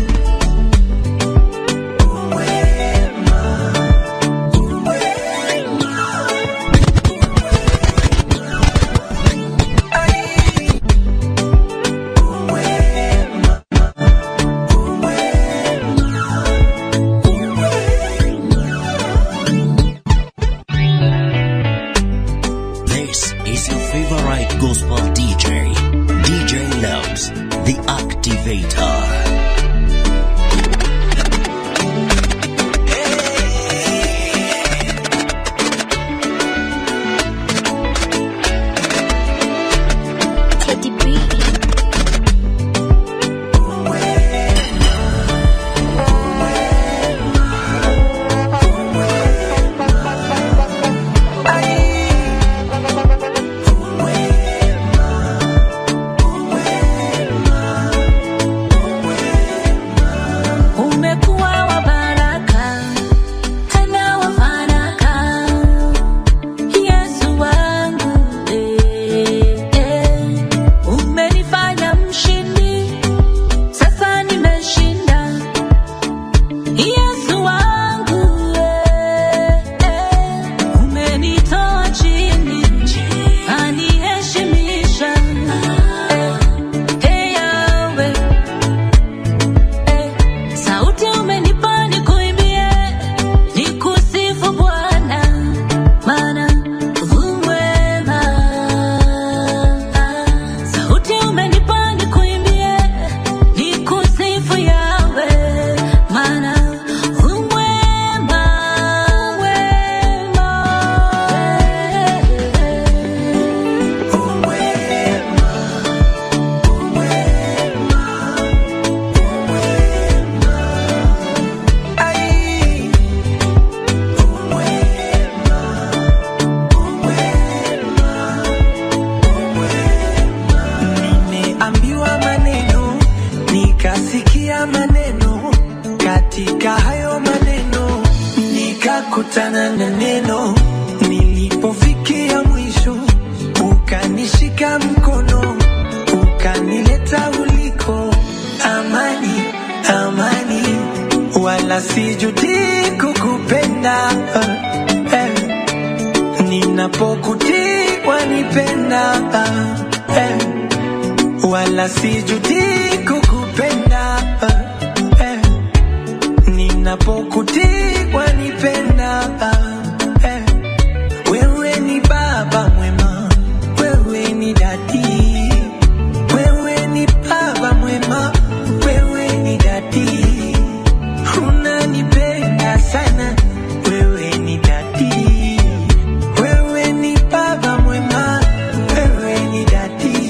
Speaker 1: This is your favorite gospel DJ, DJ Loves, the Activator.
Speaker 4: Teddy B.
Speaker 3: Umekuwa wa baraka, tena wa fanaka. Yesu wangu, eh, eh. Umenifanya mshindi, sasa nimeshinda. Yesu wangu, eh, eh. Umenitoa chini, aniheshimisha. Eh, eh, Yahweh. Sauti umenipa nikuimbie, nikusifu Bwana, maana u mwema. Sauti umenipa nikuimbie, nikusifu Yahweh, maana u mwema,
Speaker 10: nimeambiwa maneno nikasikia maneno katika hayo maneno nikakutana na neno nilipofikia mwisho ukanishika mkono sijuti kukupenda eh. ninapokutii wanipenda eh. wala sijuti kukupenda eh. ninapokutii wanipenda eh. wewe ni baba mwema wewe ni dadi wewe ni baba mwema wewe ni dadi unanipenda sana wewe ni dadi wewe ni baba mwema wewe ni dadi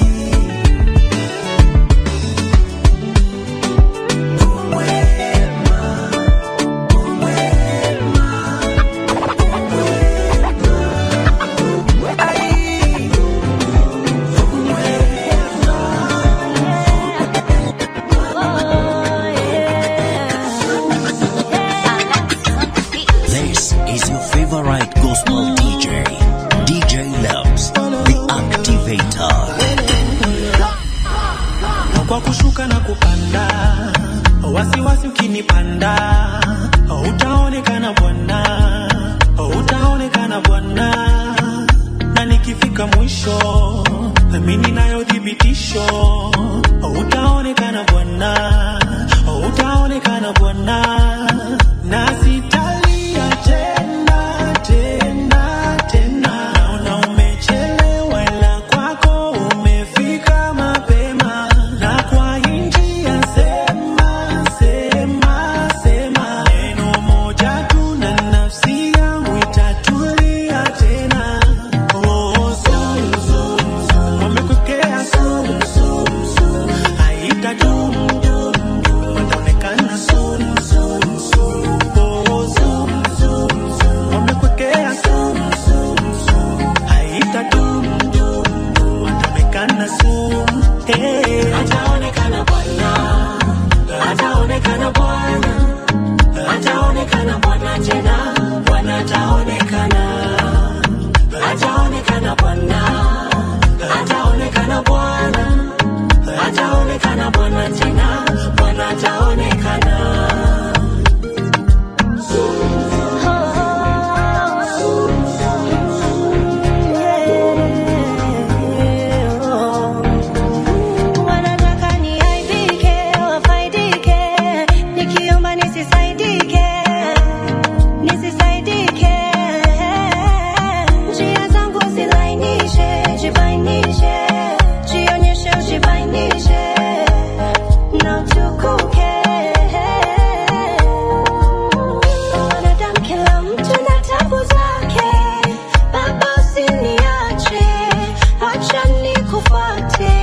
Speaker 1: This is your favorite gospel DJ, DJ Loves, the Activator.
Speaker 8: kwa kushuka na kupanda wasiwasi ukinipanda utaonekana bwana utaonekana bwana na nikifika mwisho mimi nayo thibitisho utaonekana bwana utaonekana bwana na sitalia tena tena tena naona umechelewa ila kwako umefika mapema na kwa njia sema sema sema neno moja tu na nafsi yangu itatulia tena oh, zoom, zoom, zoom. wamekukea zoom, zoom, zoom. haitadumu wataonekana soon, soon, soon. Oh, zoom, zoom, zoom. Wamekuwekea soon, soon, soon. Haitadumu, wataonekana soon. Hey. Ataonekana Bwana, ataonekana Bwana, ataonekana Bwana tena, Bwana ataonekana, ataonekana Bwana, ataonekana Bwana, ataonekana Bwana tena, Bwana ataonekana.
Speaker 3: Wanataka niaibike, wafaidike, nikiomba nisisaidike, nisisaidike. Njia zangu zilainishe, jibainishe, jionyeshe, ujibainishe na utukuke. Wanadamu kila mtu na tabu zake, Baba usiniache, acha nikufuate.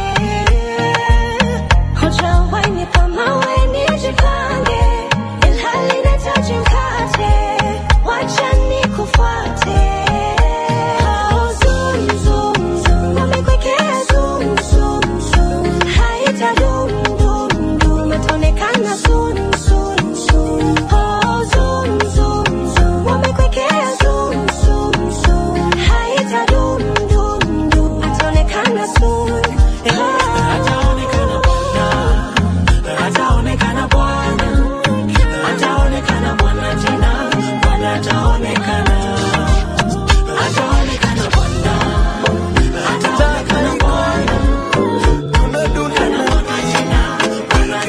Speaker 3: Hujawahi nipa mawe nijipange, ilhali nahitaji mkate, wacha nikufuate. Oh, zoom, zoom, zoom, wamekuwekea zoom, zoom, zoom. Haitadumu, dum, dum, itaonekana soon, soon, soon. Oh, zoom, zoom, zoom, wamekuwekea zoom, zoom, zoom. Haitadumu, dum, dum, itaonekana soon.
Speaker 8: Ataonekana Bwana, ataonekana Bwana, ataonekana Bwana tena, Bwana ataonekana, ataonekana Bwana, ataonekana Bwana, ataonekana Bwana tena, Bwana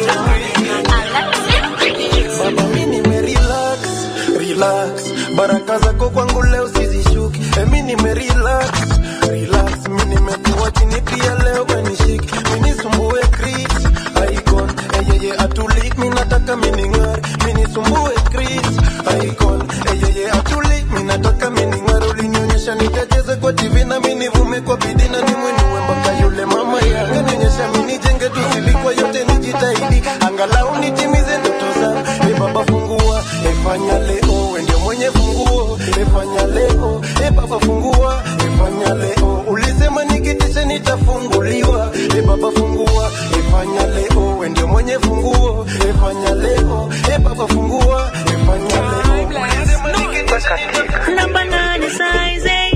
Speaker 5: Baba mi nimerelax, relax. Baraka zako kwangu leo sizishuki. Emi nimerelax, relax. Mi nimekuwa chini pia leo wenishiki. Mi nisumbue Chris, icon. Eyeye atulik, mi nataka mi ning'are. Mi nisumbue Chris, icon. Eyeye atulik, mi nataka mi ning'are. Ulinionyesha nikacheze kwa TV na mi nivume kwa bidii na nimwinue mpaka yule mama yangu. Kanionyesha mi nijenge tu silikwa yote nijitahidi. Angalau nitimize ndoto zangu. E baba fungua, e fanya leo, we ndio mwenye funguo. E fanya leo, e baba fungua, e fanya leo. Ulisema nikitisha nitafunguliwa. E baba fungua, e fanya leo, we ndio mwenye funguo. E fanya leo, e baba fungua, e fanya leo. Ulisema nikitisha nitafunguliwa.
Speaker 3: Number nine is size eight.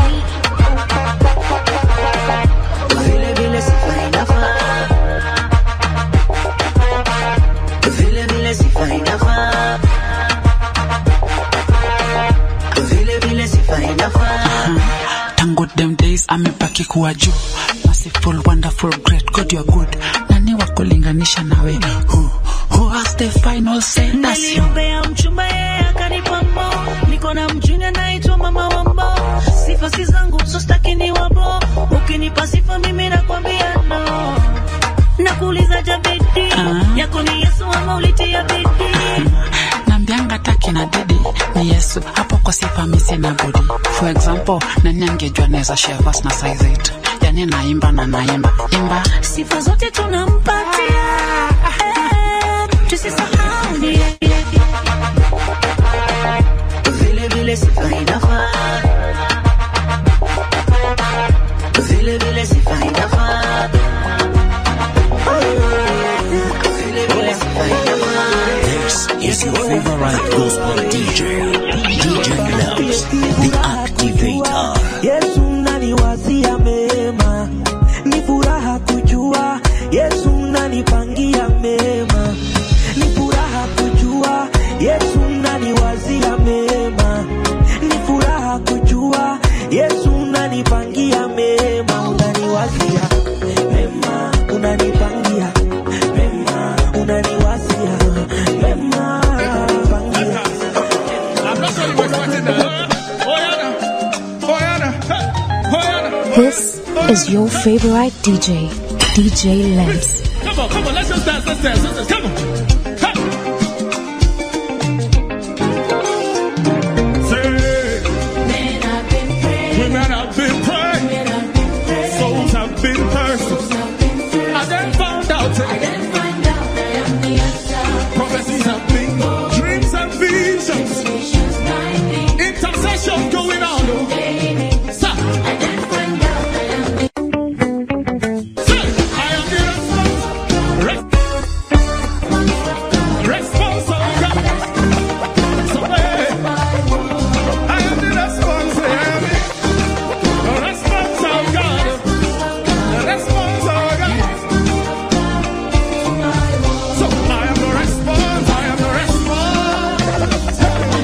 Speaker 10: Vile vile sifa inafaa
Speaker 16: tangu them days amebaki kuwa juu merciful wonderful great god you're good nani wa kulinganisha nawe who, who has the final say that's you
Speaker 3: niliombea mchumba yeye akanipa mbo niko na mjuni anaitwa mama wambo sifa si zangu so staki ni wabo ukinipa sifa mimi nakwambia no nakuuliza jabidi yako ni yesu ama ulitia bidii
Speaker 16: nambianga taki na didi ni yesu hapo kwa sifa misi na bodi for example nani angejua naweza share verse na size 8 yani naimba na naimba imba
Speaker 3: sifa zote tunampatia Eh, tusisahau ni yeye. vile vile sifa inafaa vile vile sifa inafaa vile vile sifa inafaa
Speaker 1: This is your favorite gospel DJ, DJ Loves, the Activator.
Speaker 9: Yesu naniwazia mema, ni furaha kujua Yesu nanipangia mema, ni furaha kujua Yesu naniwazia mema, ni furaha kujua Yesu nanipangia mema, unaniwazia mema, unanipangia mema, unaniwazia mema, unanipangia
Speaker 4: This is your favorite DJ, DJ Lamps.
Speaker 5: Come on, come on, let's just dance, let's dance, let's dance, come on. Ha! Say, women have been praying, souls have been thirsty. I then found out, prophecies have been, dreams and visions, intercession going on. oh. Stop. Say, I am the response. Response of God. So, hey, I am the response. I am the response of God. The response of God. So I am the response. I am the response.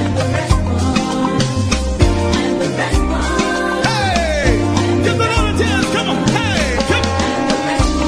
Speaker 5: Hey, give the Lord a dance. Come on. Hey, come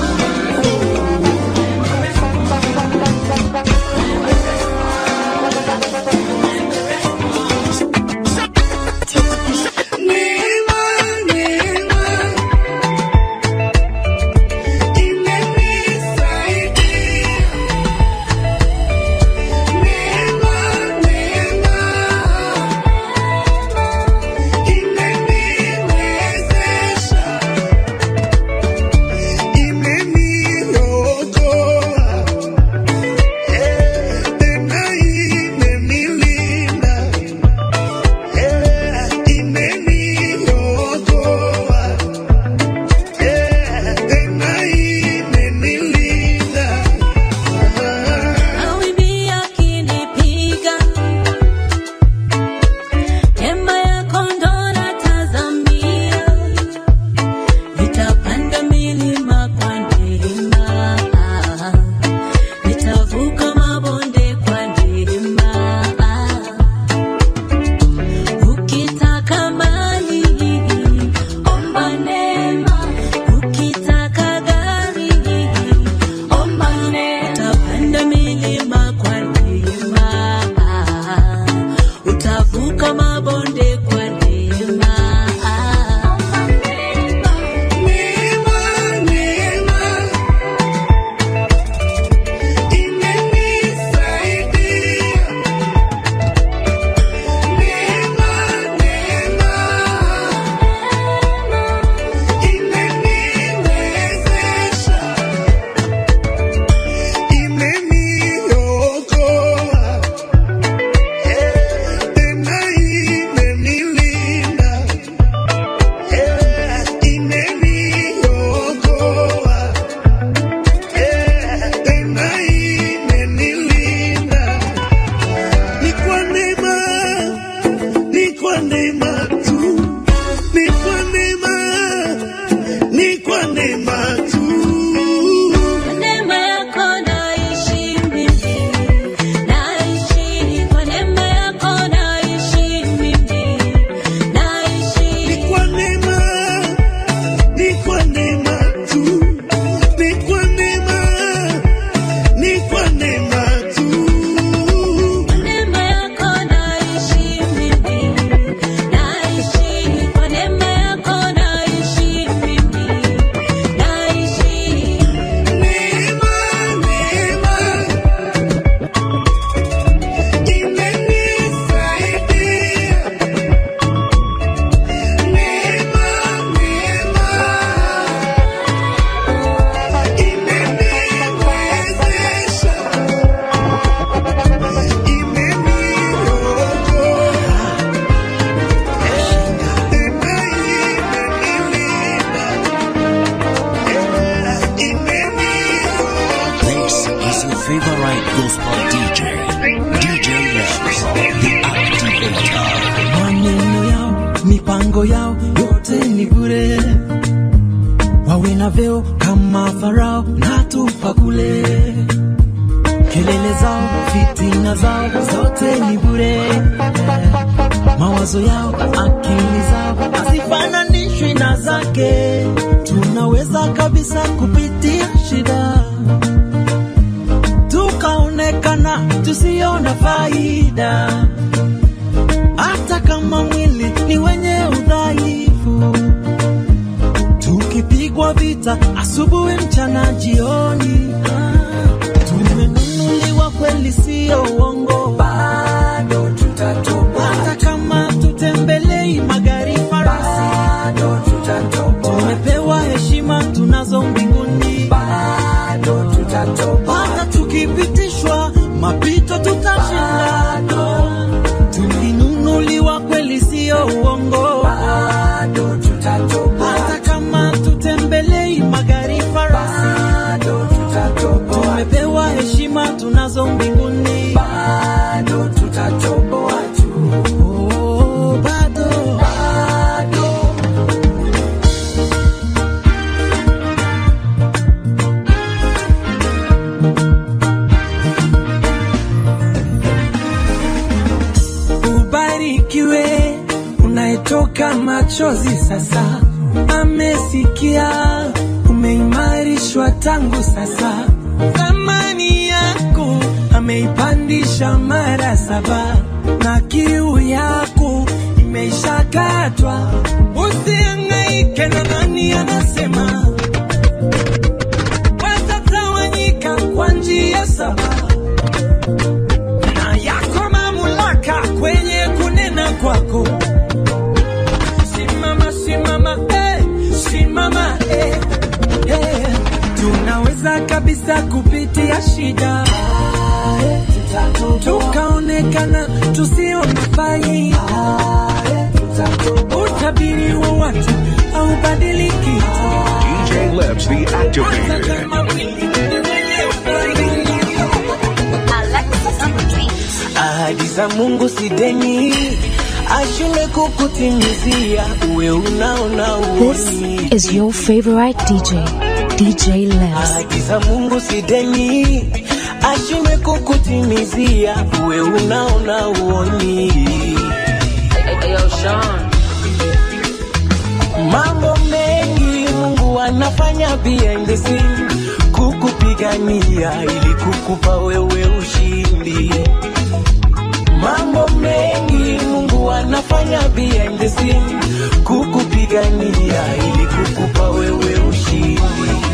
Speaker 3: Mawimbi yakinipiga, neema yako ndo natazamia. Nitapanda milima kwa neema, nitavuka mabonde kwa neema. Ukitaka mali, omba neema. Ukitaka gari, omba neema. Utapanda milima kwa neema, utavuka mabonde kwa neema.
Speaker 19: Ni kwa neema, ni kwa neema tu, ni kwa neema, ni kwa neema tu.
Speaker 3: Neema yako naishi mimi, naishi kwa neema yako naishi mimi, naishi
Speaker 10: mipango yao yote ni bure, wawe na vyeo kama Farao na tupa kule, kelele zao, fitina zao zote ni bure, mawazo yao, akili zao hazifananishwi na zake. Tunaweza kabisa kupitia shida tukaonekana tusiona faida, hata kama mwili ni wenye udhaifu, tukipigwa vita asubuhi, mchana, jioni. Ah, Tumenunuliwa kweli, sio uongo, bado tutatoka, hata kama tutembelei magari farasi, bado tutatoka. Tumepewa heshima tunazo mbinguni, bado tutatoka, hata tukipitishwa mapito tutashinda. Tulinunuliwa kweli, sio uongo, bado tutatoka, hata kama tutembelei magari farasi, bado tutatoka. Tumepewa heshima tunazo mbinguni, bado tutatoboa tu. Oh, bado, bado.
Speaker 11: Ubarikiwe unayetoka machozi sasa, amesikia umeimarishwa tangu sasa, thamani yako ameipandisha mara saba, na kiu yako imeishakatwa. Usihangaike na nani anasema, watatawanyika kwa njia saba na yako mamlaka kwenye kunena kwako. Simama, simama, eh, simama, eh, eh. Tunaweza kabisa kupitia shida tukaonekana tusione faida. Utabiri wa watu haubadiliki.
Speaker 20: DJ Lips, the activator.
Speaker 11: Ahadi za Mungu si deni, ashinde kukutimizia, uwe unaona
Speaker 4: This
Speaker 11: uoni.
Speaker 4: is your favorite DJ, DJ Labs.
Speaker 11: Ahadi za Mungu si deni, ashinde kukutimizia, uwe unaona uoni. Mambo mengi Mungu anafanya behind the scene, kukupigania ili kukupa wewe ushindi. Mambo mengi Mungu anafanya behind the scene, kukupigania ili kukupa wewe ushindi.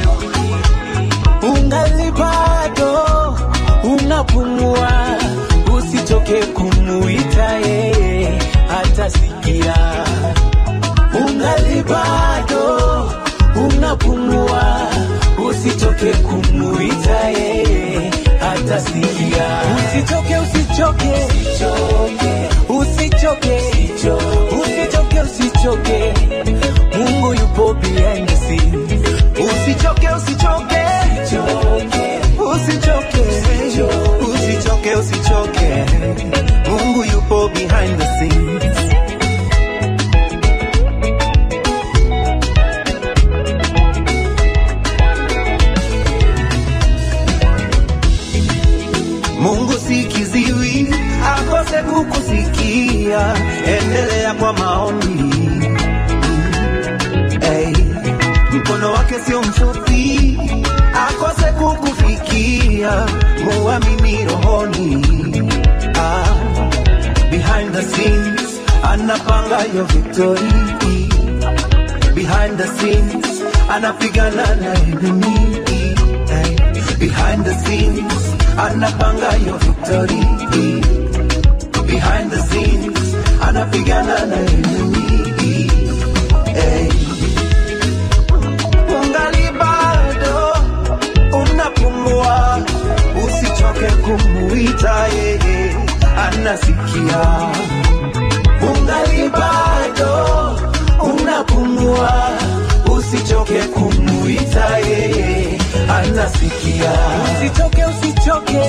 Speaker 11: Ungali bado unapumua, usichoke kumuita yeye, atasikia. Ungali bado unapumua, usichoke kumuita yeye, atasikia. Usichoke, usichoke, usichoke, usichoke, usichoke. Mungu yupo behind the scene. Usichoke, usichoke, usichoke, usichoke, usichoke. Mungu yupo behind the scenes. Mungu si kiziwi akose kukusikia, endelea kwa maombi. Hey, mkono wake sio mfupi akose kukufikia, muamini rohoni. Ah, behind the scenes anapanga your victory. Behind the scenes anapigana na enemy. Hey, behind the scenes anapanga your victory. Behind the scenes anapigana na enemy. Hey. Ungali bado unapumua, usichoke kumuita yeye, anasikia. Ungali bado unapumua, usichoke kumuita yeye, anasikia. Usichoke, usichoke,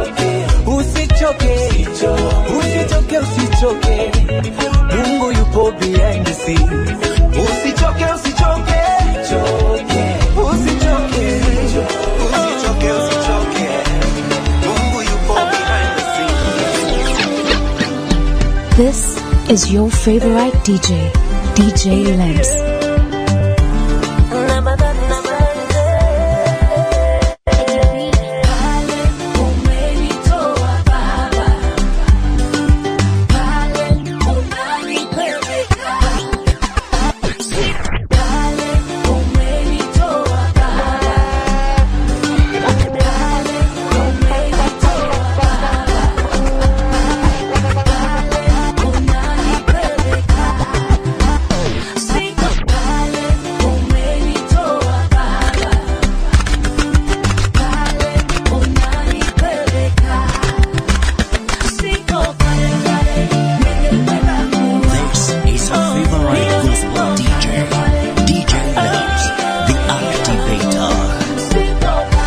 Speaker 11: usichoke, usichoke, usichoke, usichoke. Mungu yupo
Speaker 2: behind the scenes. Usichoke, usichoke, usichoke, usichoke, usichoke. Mungu yupo behind the scenes.
Speaker 4: This is your favorite DJ, DJ Lamps.
Speaker 1: This is a favorite gospel DJ. DJ Loves, the Activator.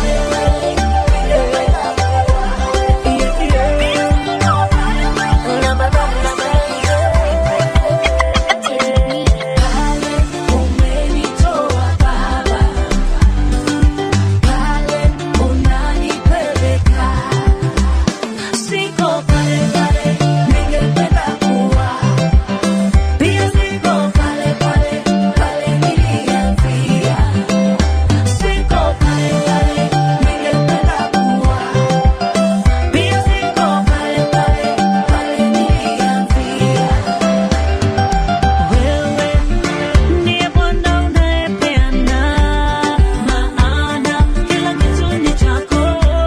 Speaker 3: Ndiye Bwana unayepeana maana kila kitu ni chako.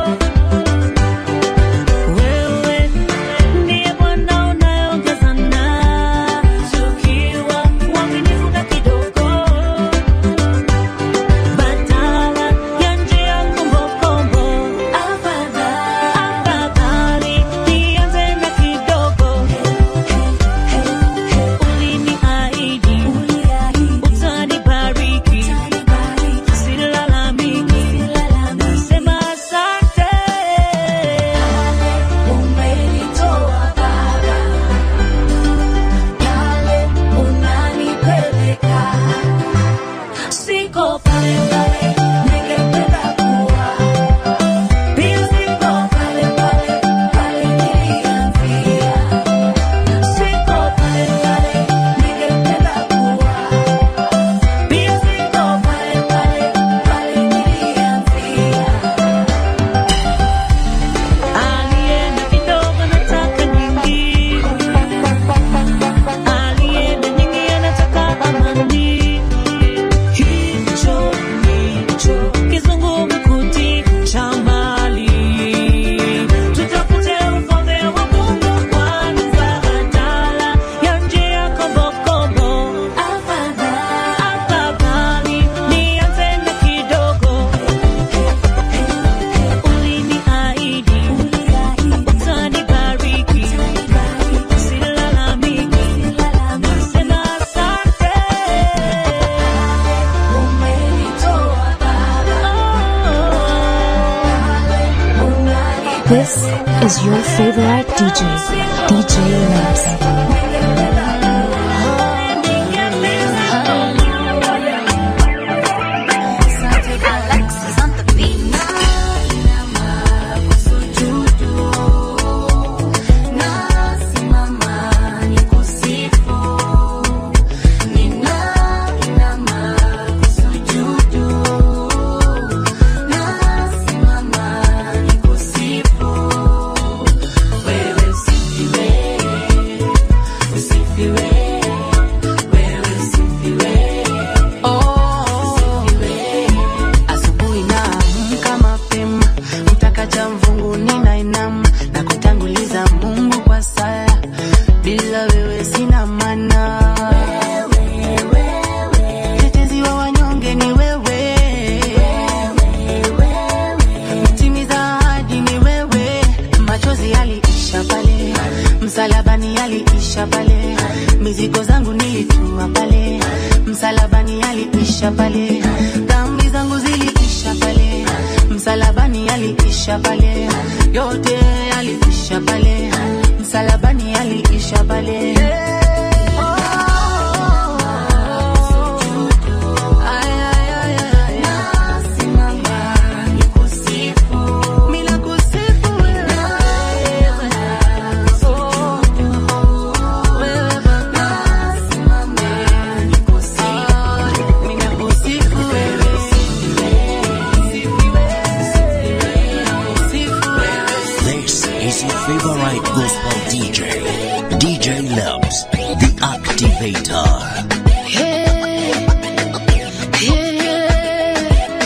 Speaker 3: Wewe ndiye Bwana unayeongezana tukiwa waaminifu na kidogo, badala ya njia kombokombo. Afadhali nianze na kidogo. Uliniahidi utanibariki, silalamiki, nasema asante. Umenitoa Baba, pale unanipeleka, siko pale pale ningependa kuwa, pia siko pale pale pale nilianzia, siko pale pale ningependa kuwa, pia siko pale pale pale nilianzia. Alienda kidogo nataka nyingi, alienda nyingi anataka amani. Hicho ndicho kizungumkuti cha mali. Tutafute ufalme wa Mungu kwanza, badala ya njia kombokombo. Afadhali nianze na kidogo. Uliniahidi utanibariki, silalamiki, nasema asante. Umenitoa Baba,
Speaker 4: This is your favorite DJ, DJ Lamps.
Speaker 13: Asubuhi naamka mapema, mtakacha mvungu ninainama na kutanguliza Mungu kwa sala, bila wewe sina maana. Mtetezi wa wanyonge ni wewe, mtimiza ahadi ni wewe. Machozi yaliisha pale, msalabani yaliisha pale, mizigo zangu nilitua pale, msalabani yaliisha pale, dhambi zangu ziliisha pale, msalabani yaliisha pale, yote yaliisha pale, msalabani yaliisha pale. Oh,
Speaker 1: Activator.
Speaker 6: Hey, yeah.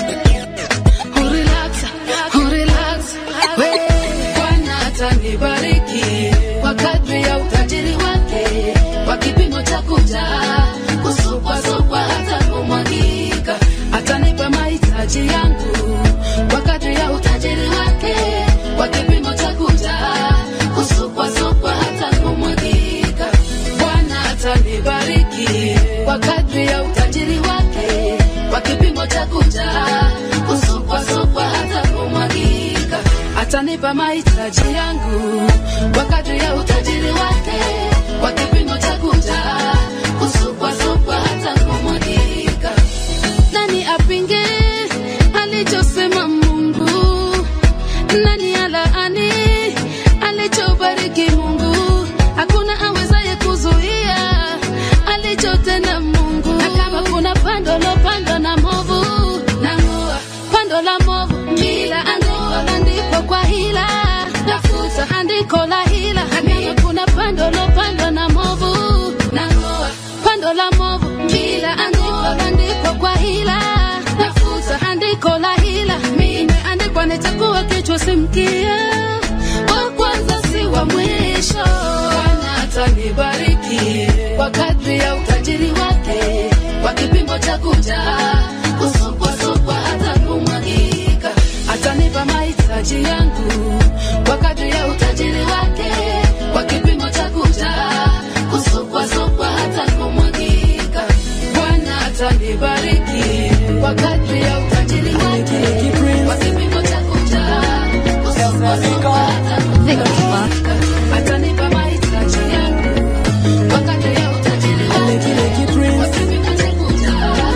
Speaker 6: Urelax, urelax, we. Bwana atanibariki kwa kadri ya utajiri wake, kwa kipimo cha kujaa, kusukwasukwa hata kumwagika. Atanipa mahitaji yangu kwa kadri ya utajiri wake, kwa kipimo cha kujaa, kusukwasukwa hata kumwagika. Bwana atanibariki kwa kadri ya utajiri wake, kwa kipimo cha kujaa, kusukwasukwa hata kumwagika. Atanipa mahitaji yangu kwa kadri ya utajiri wake, kwa kipimo cha kujaa, kusukwasukwa hata kumwagika. Nani apinge alichosema Mungu? Nani alaani alichobariki Mungu? Hakuna awezaye kuzuia alichotenda Mungu. Na kama kuna pando lopandwa na movu, nang'oa pando la movu, kila andiko landikwa kwa hila, nafuta andiko la hila. Na kama kuna pando lopandwa na movu, nang'oa pando la movu, kila andiko landikwa kwa hila, nafuta andiko la hila. Imeandikwa nitakuwa kichwa si mkia, wa kwanza si wa mwisho. Bwana atanibariki kwa kadri ya utajiri wake, kwa kipimo cha kujaa, kusukwasukwa hata kumwagika. Atanipa mahitaji yangu kwa kadri ya utajiri wake, kwa kipimo cha kujaa, kusukwasukwa hata kumwagika. Bwana atanibariki kwa kadri ya utajiri wake, kwa kipimo cha kujaa, kusukwasukwa hata kumwagika. Atanipa mahitaji yangu kwa kadri ya utajiri wake, kwa kipimo cha kujaa,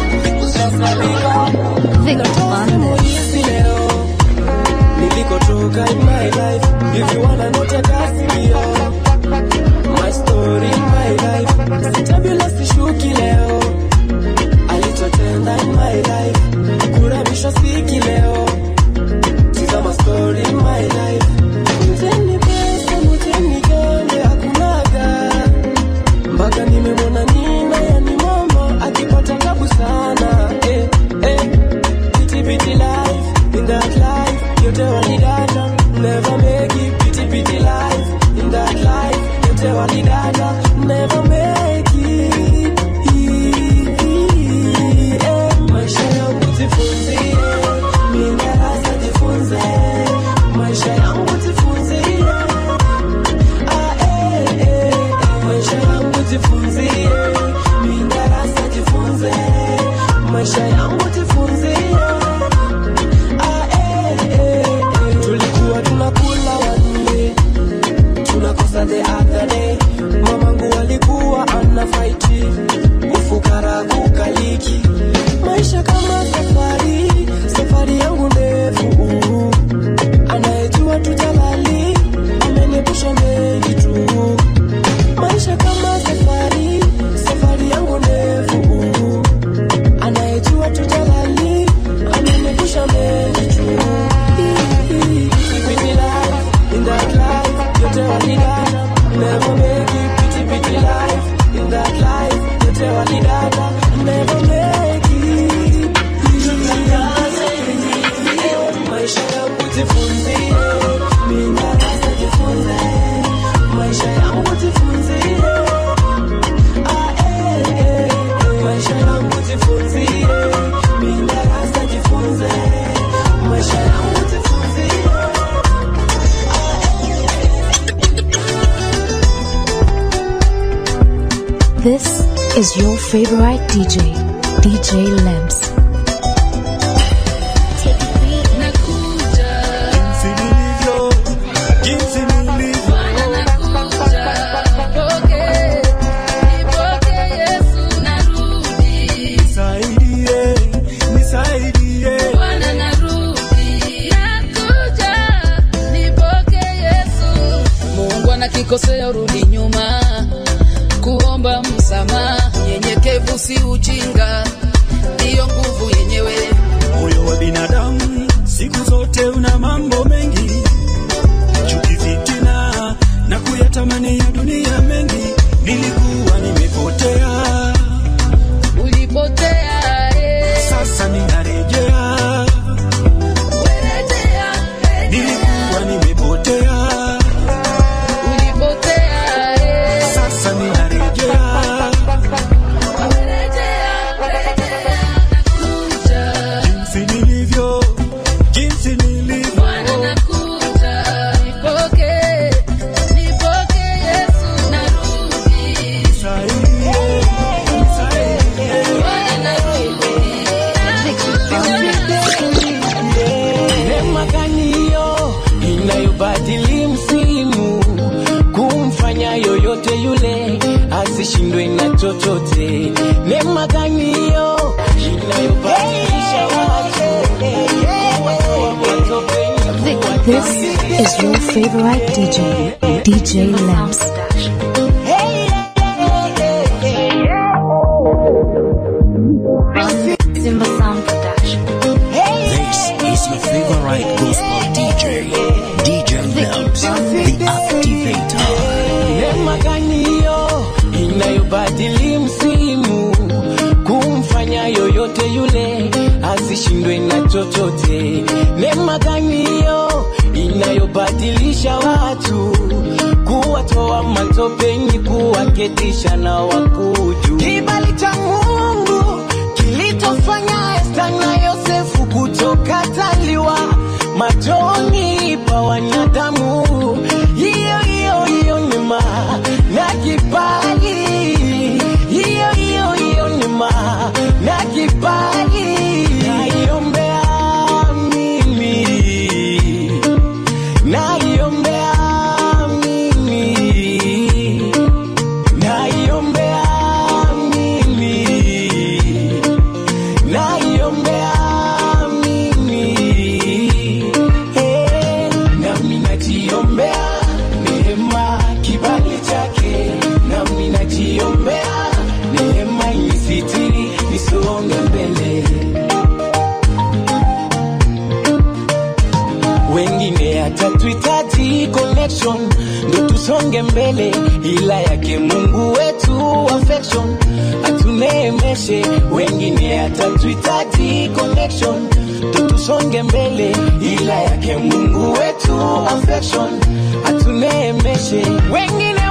Speaker 14: Hizi leo nilikotoka in my life if you wanna know take a video my story in my life sitabila sishuki leo alichotenda in my life kurabisha siki leo tizama story in my life mteni pesa mteni gende hakunaga mpaka nimemwona nina yani mama akipata tabu sana eh, eh. Pity pity life, in that life, yote walidata, never make it. Pity pity life, in that life, yote walidata, never make it. Eh, Maisha yangu jifunzie, mimi darasa jifunze, maisha yangu jifunzie. Ah, eh, eh, eh, maisha yangu jifunzie, mimi darasa jifunze, maisha yangu jifunzie. Ah, eh, eh, eh. tulikuwa tunakula wanne tunakosa the other day mamangu alikuwa ana faiti ufukara kukaliki maisha kama safari safari yangu ndefu anayejua tujalali amenipusha mengi tu maisha kama safari safari yangu ndefu anayejua tujalali amenipusha mengi tu Pity life, in that life, yote walidata, never make it. Pity pity life, in that life, yote walidata, never make it. Maisha yangu jifunzie, mimi darasa jifunze. Maisha yangu jifunzie. Ah, eh, eh, eh. Maisha yangu jifunzie, mimi darasa jifunze. Maisha yangu jifunzie.
Speaker 4: This is your favorite DJ, DJ Lamps.
Speaker 14: Nisaidie, nisaidie.
Speaker 6: Mungu anakikosea urudi nyuma, kuomba msamaha, nyenyekevu si ujinga, ndiyo nguvu yenyewe.
Speaker 14: Moyo wa binadamu siku zote una mambo mengi, chuki, fitina na kuyatamani ya dunia mengi. Nilikuwa nimepotea asishindwe na chochote. Neema gani hiyo inayobadilisha watu kuwa matopeni?
Speaker 4: This is your favorite DJ, DJ Lamps.
Speaker 3: Simba Sound Production.
Speaker 1: This is your favorite gospel DJ, DJ Loves, the activator.
Speaker 14: Neema gani hiyo inayobadili msimu kumfanya yoyote yule asishindwe na chochote? Neema gani hiyo inayobadilisha watu kuwatoa matopeni kuwaketisha na wakuju? Kibali cha Mungu kilitofanya Esta na Yosefu kutokataliwa machoni pa wanadamu. Hiyo hiyo hiyo neema na kibali, hiyo hiyo hiyo neema na kibali. Naiombea mimi, naiombea mimi, naiombea mimi naiombea mimi Eh, nami najiombea neema kibali chake nami najiombea neema inisitiri nisonge mbele wengine hata tuhitaji connection ndo tusonge mbele, ila yake Mungu wetu affection atuneemeshe. Wengine hata tuhitaji connection ndo tusonge mbele, ila yake Mungu wetu affection atuneemeshe. Wengine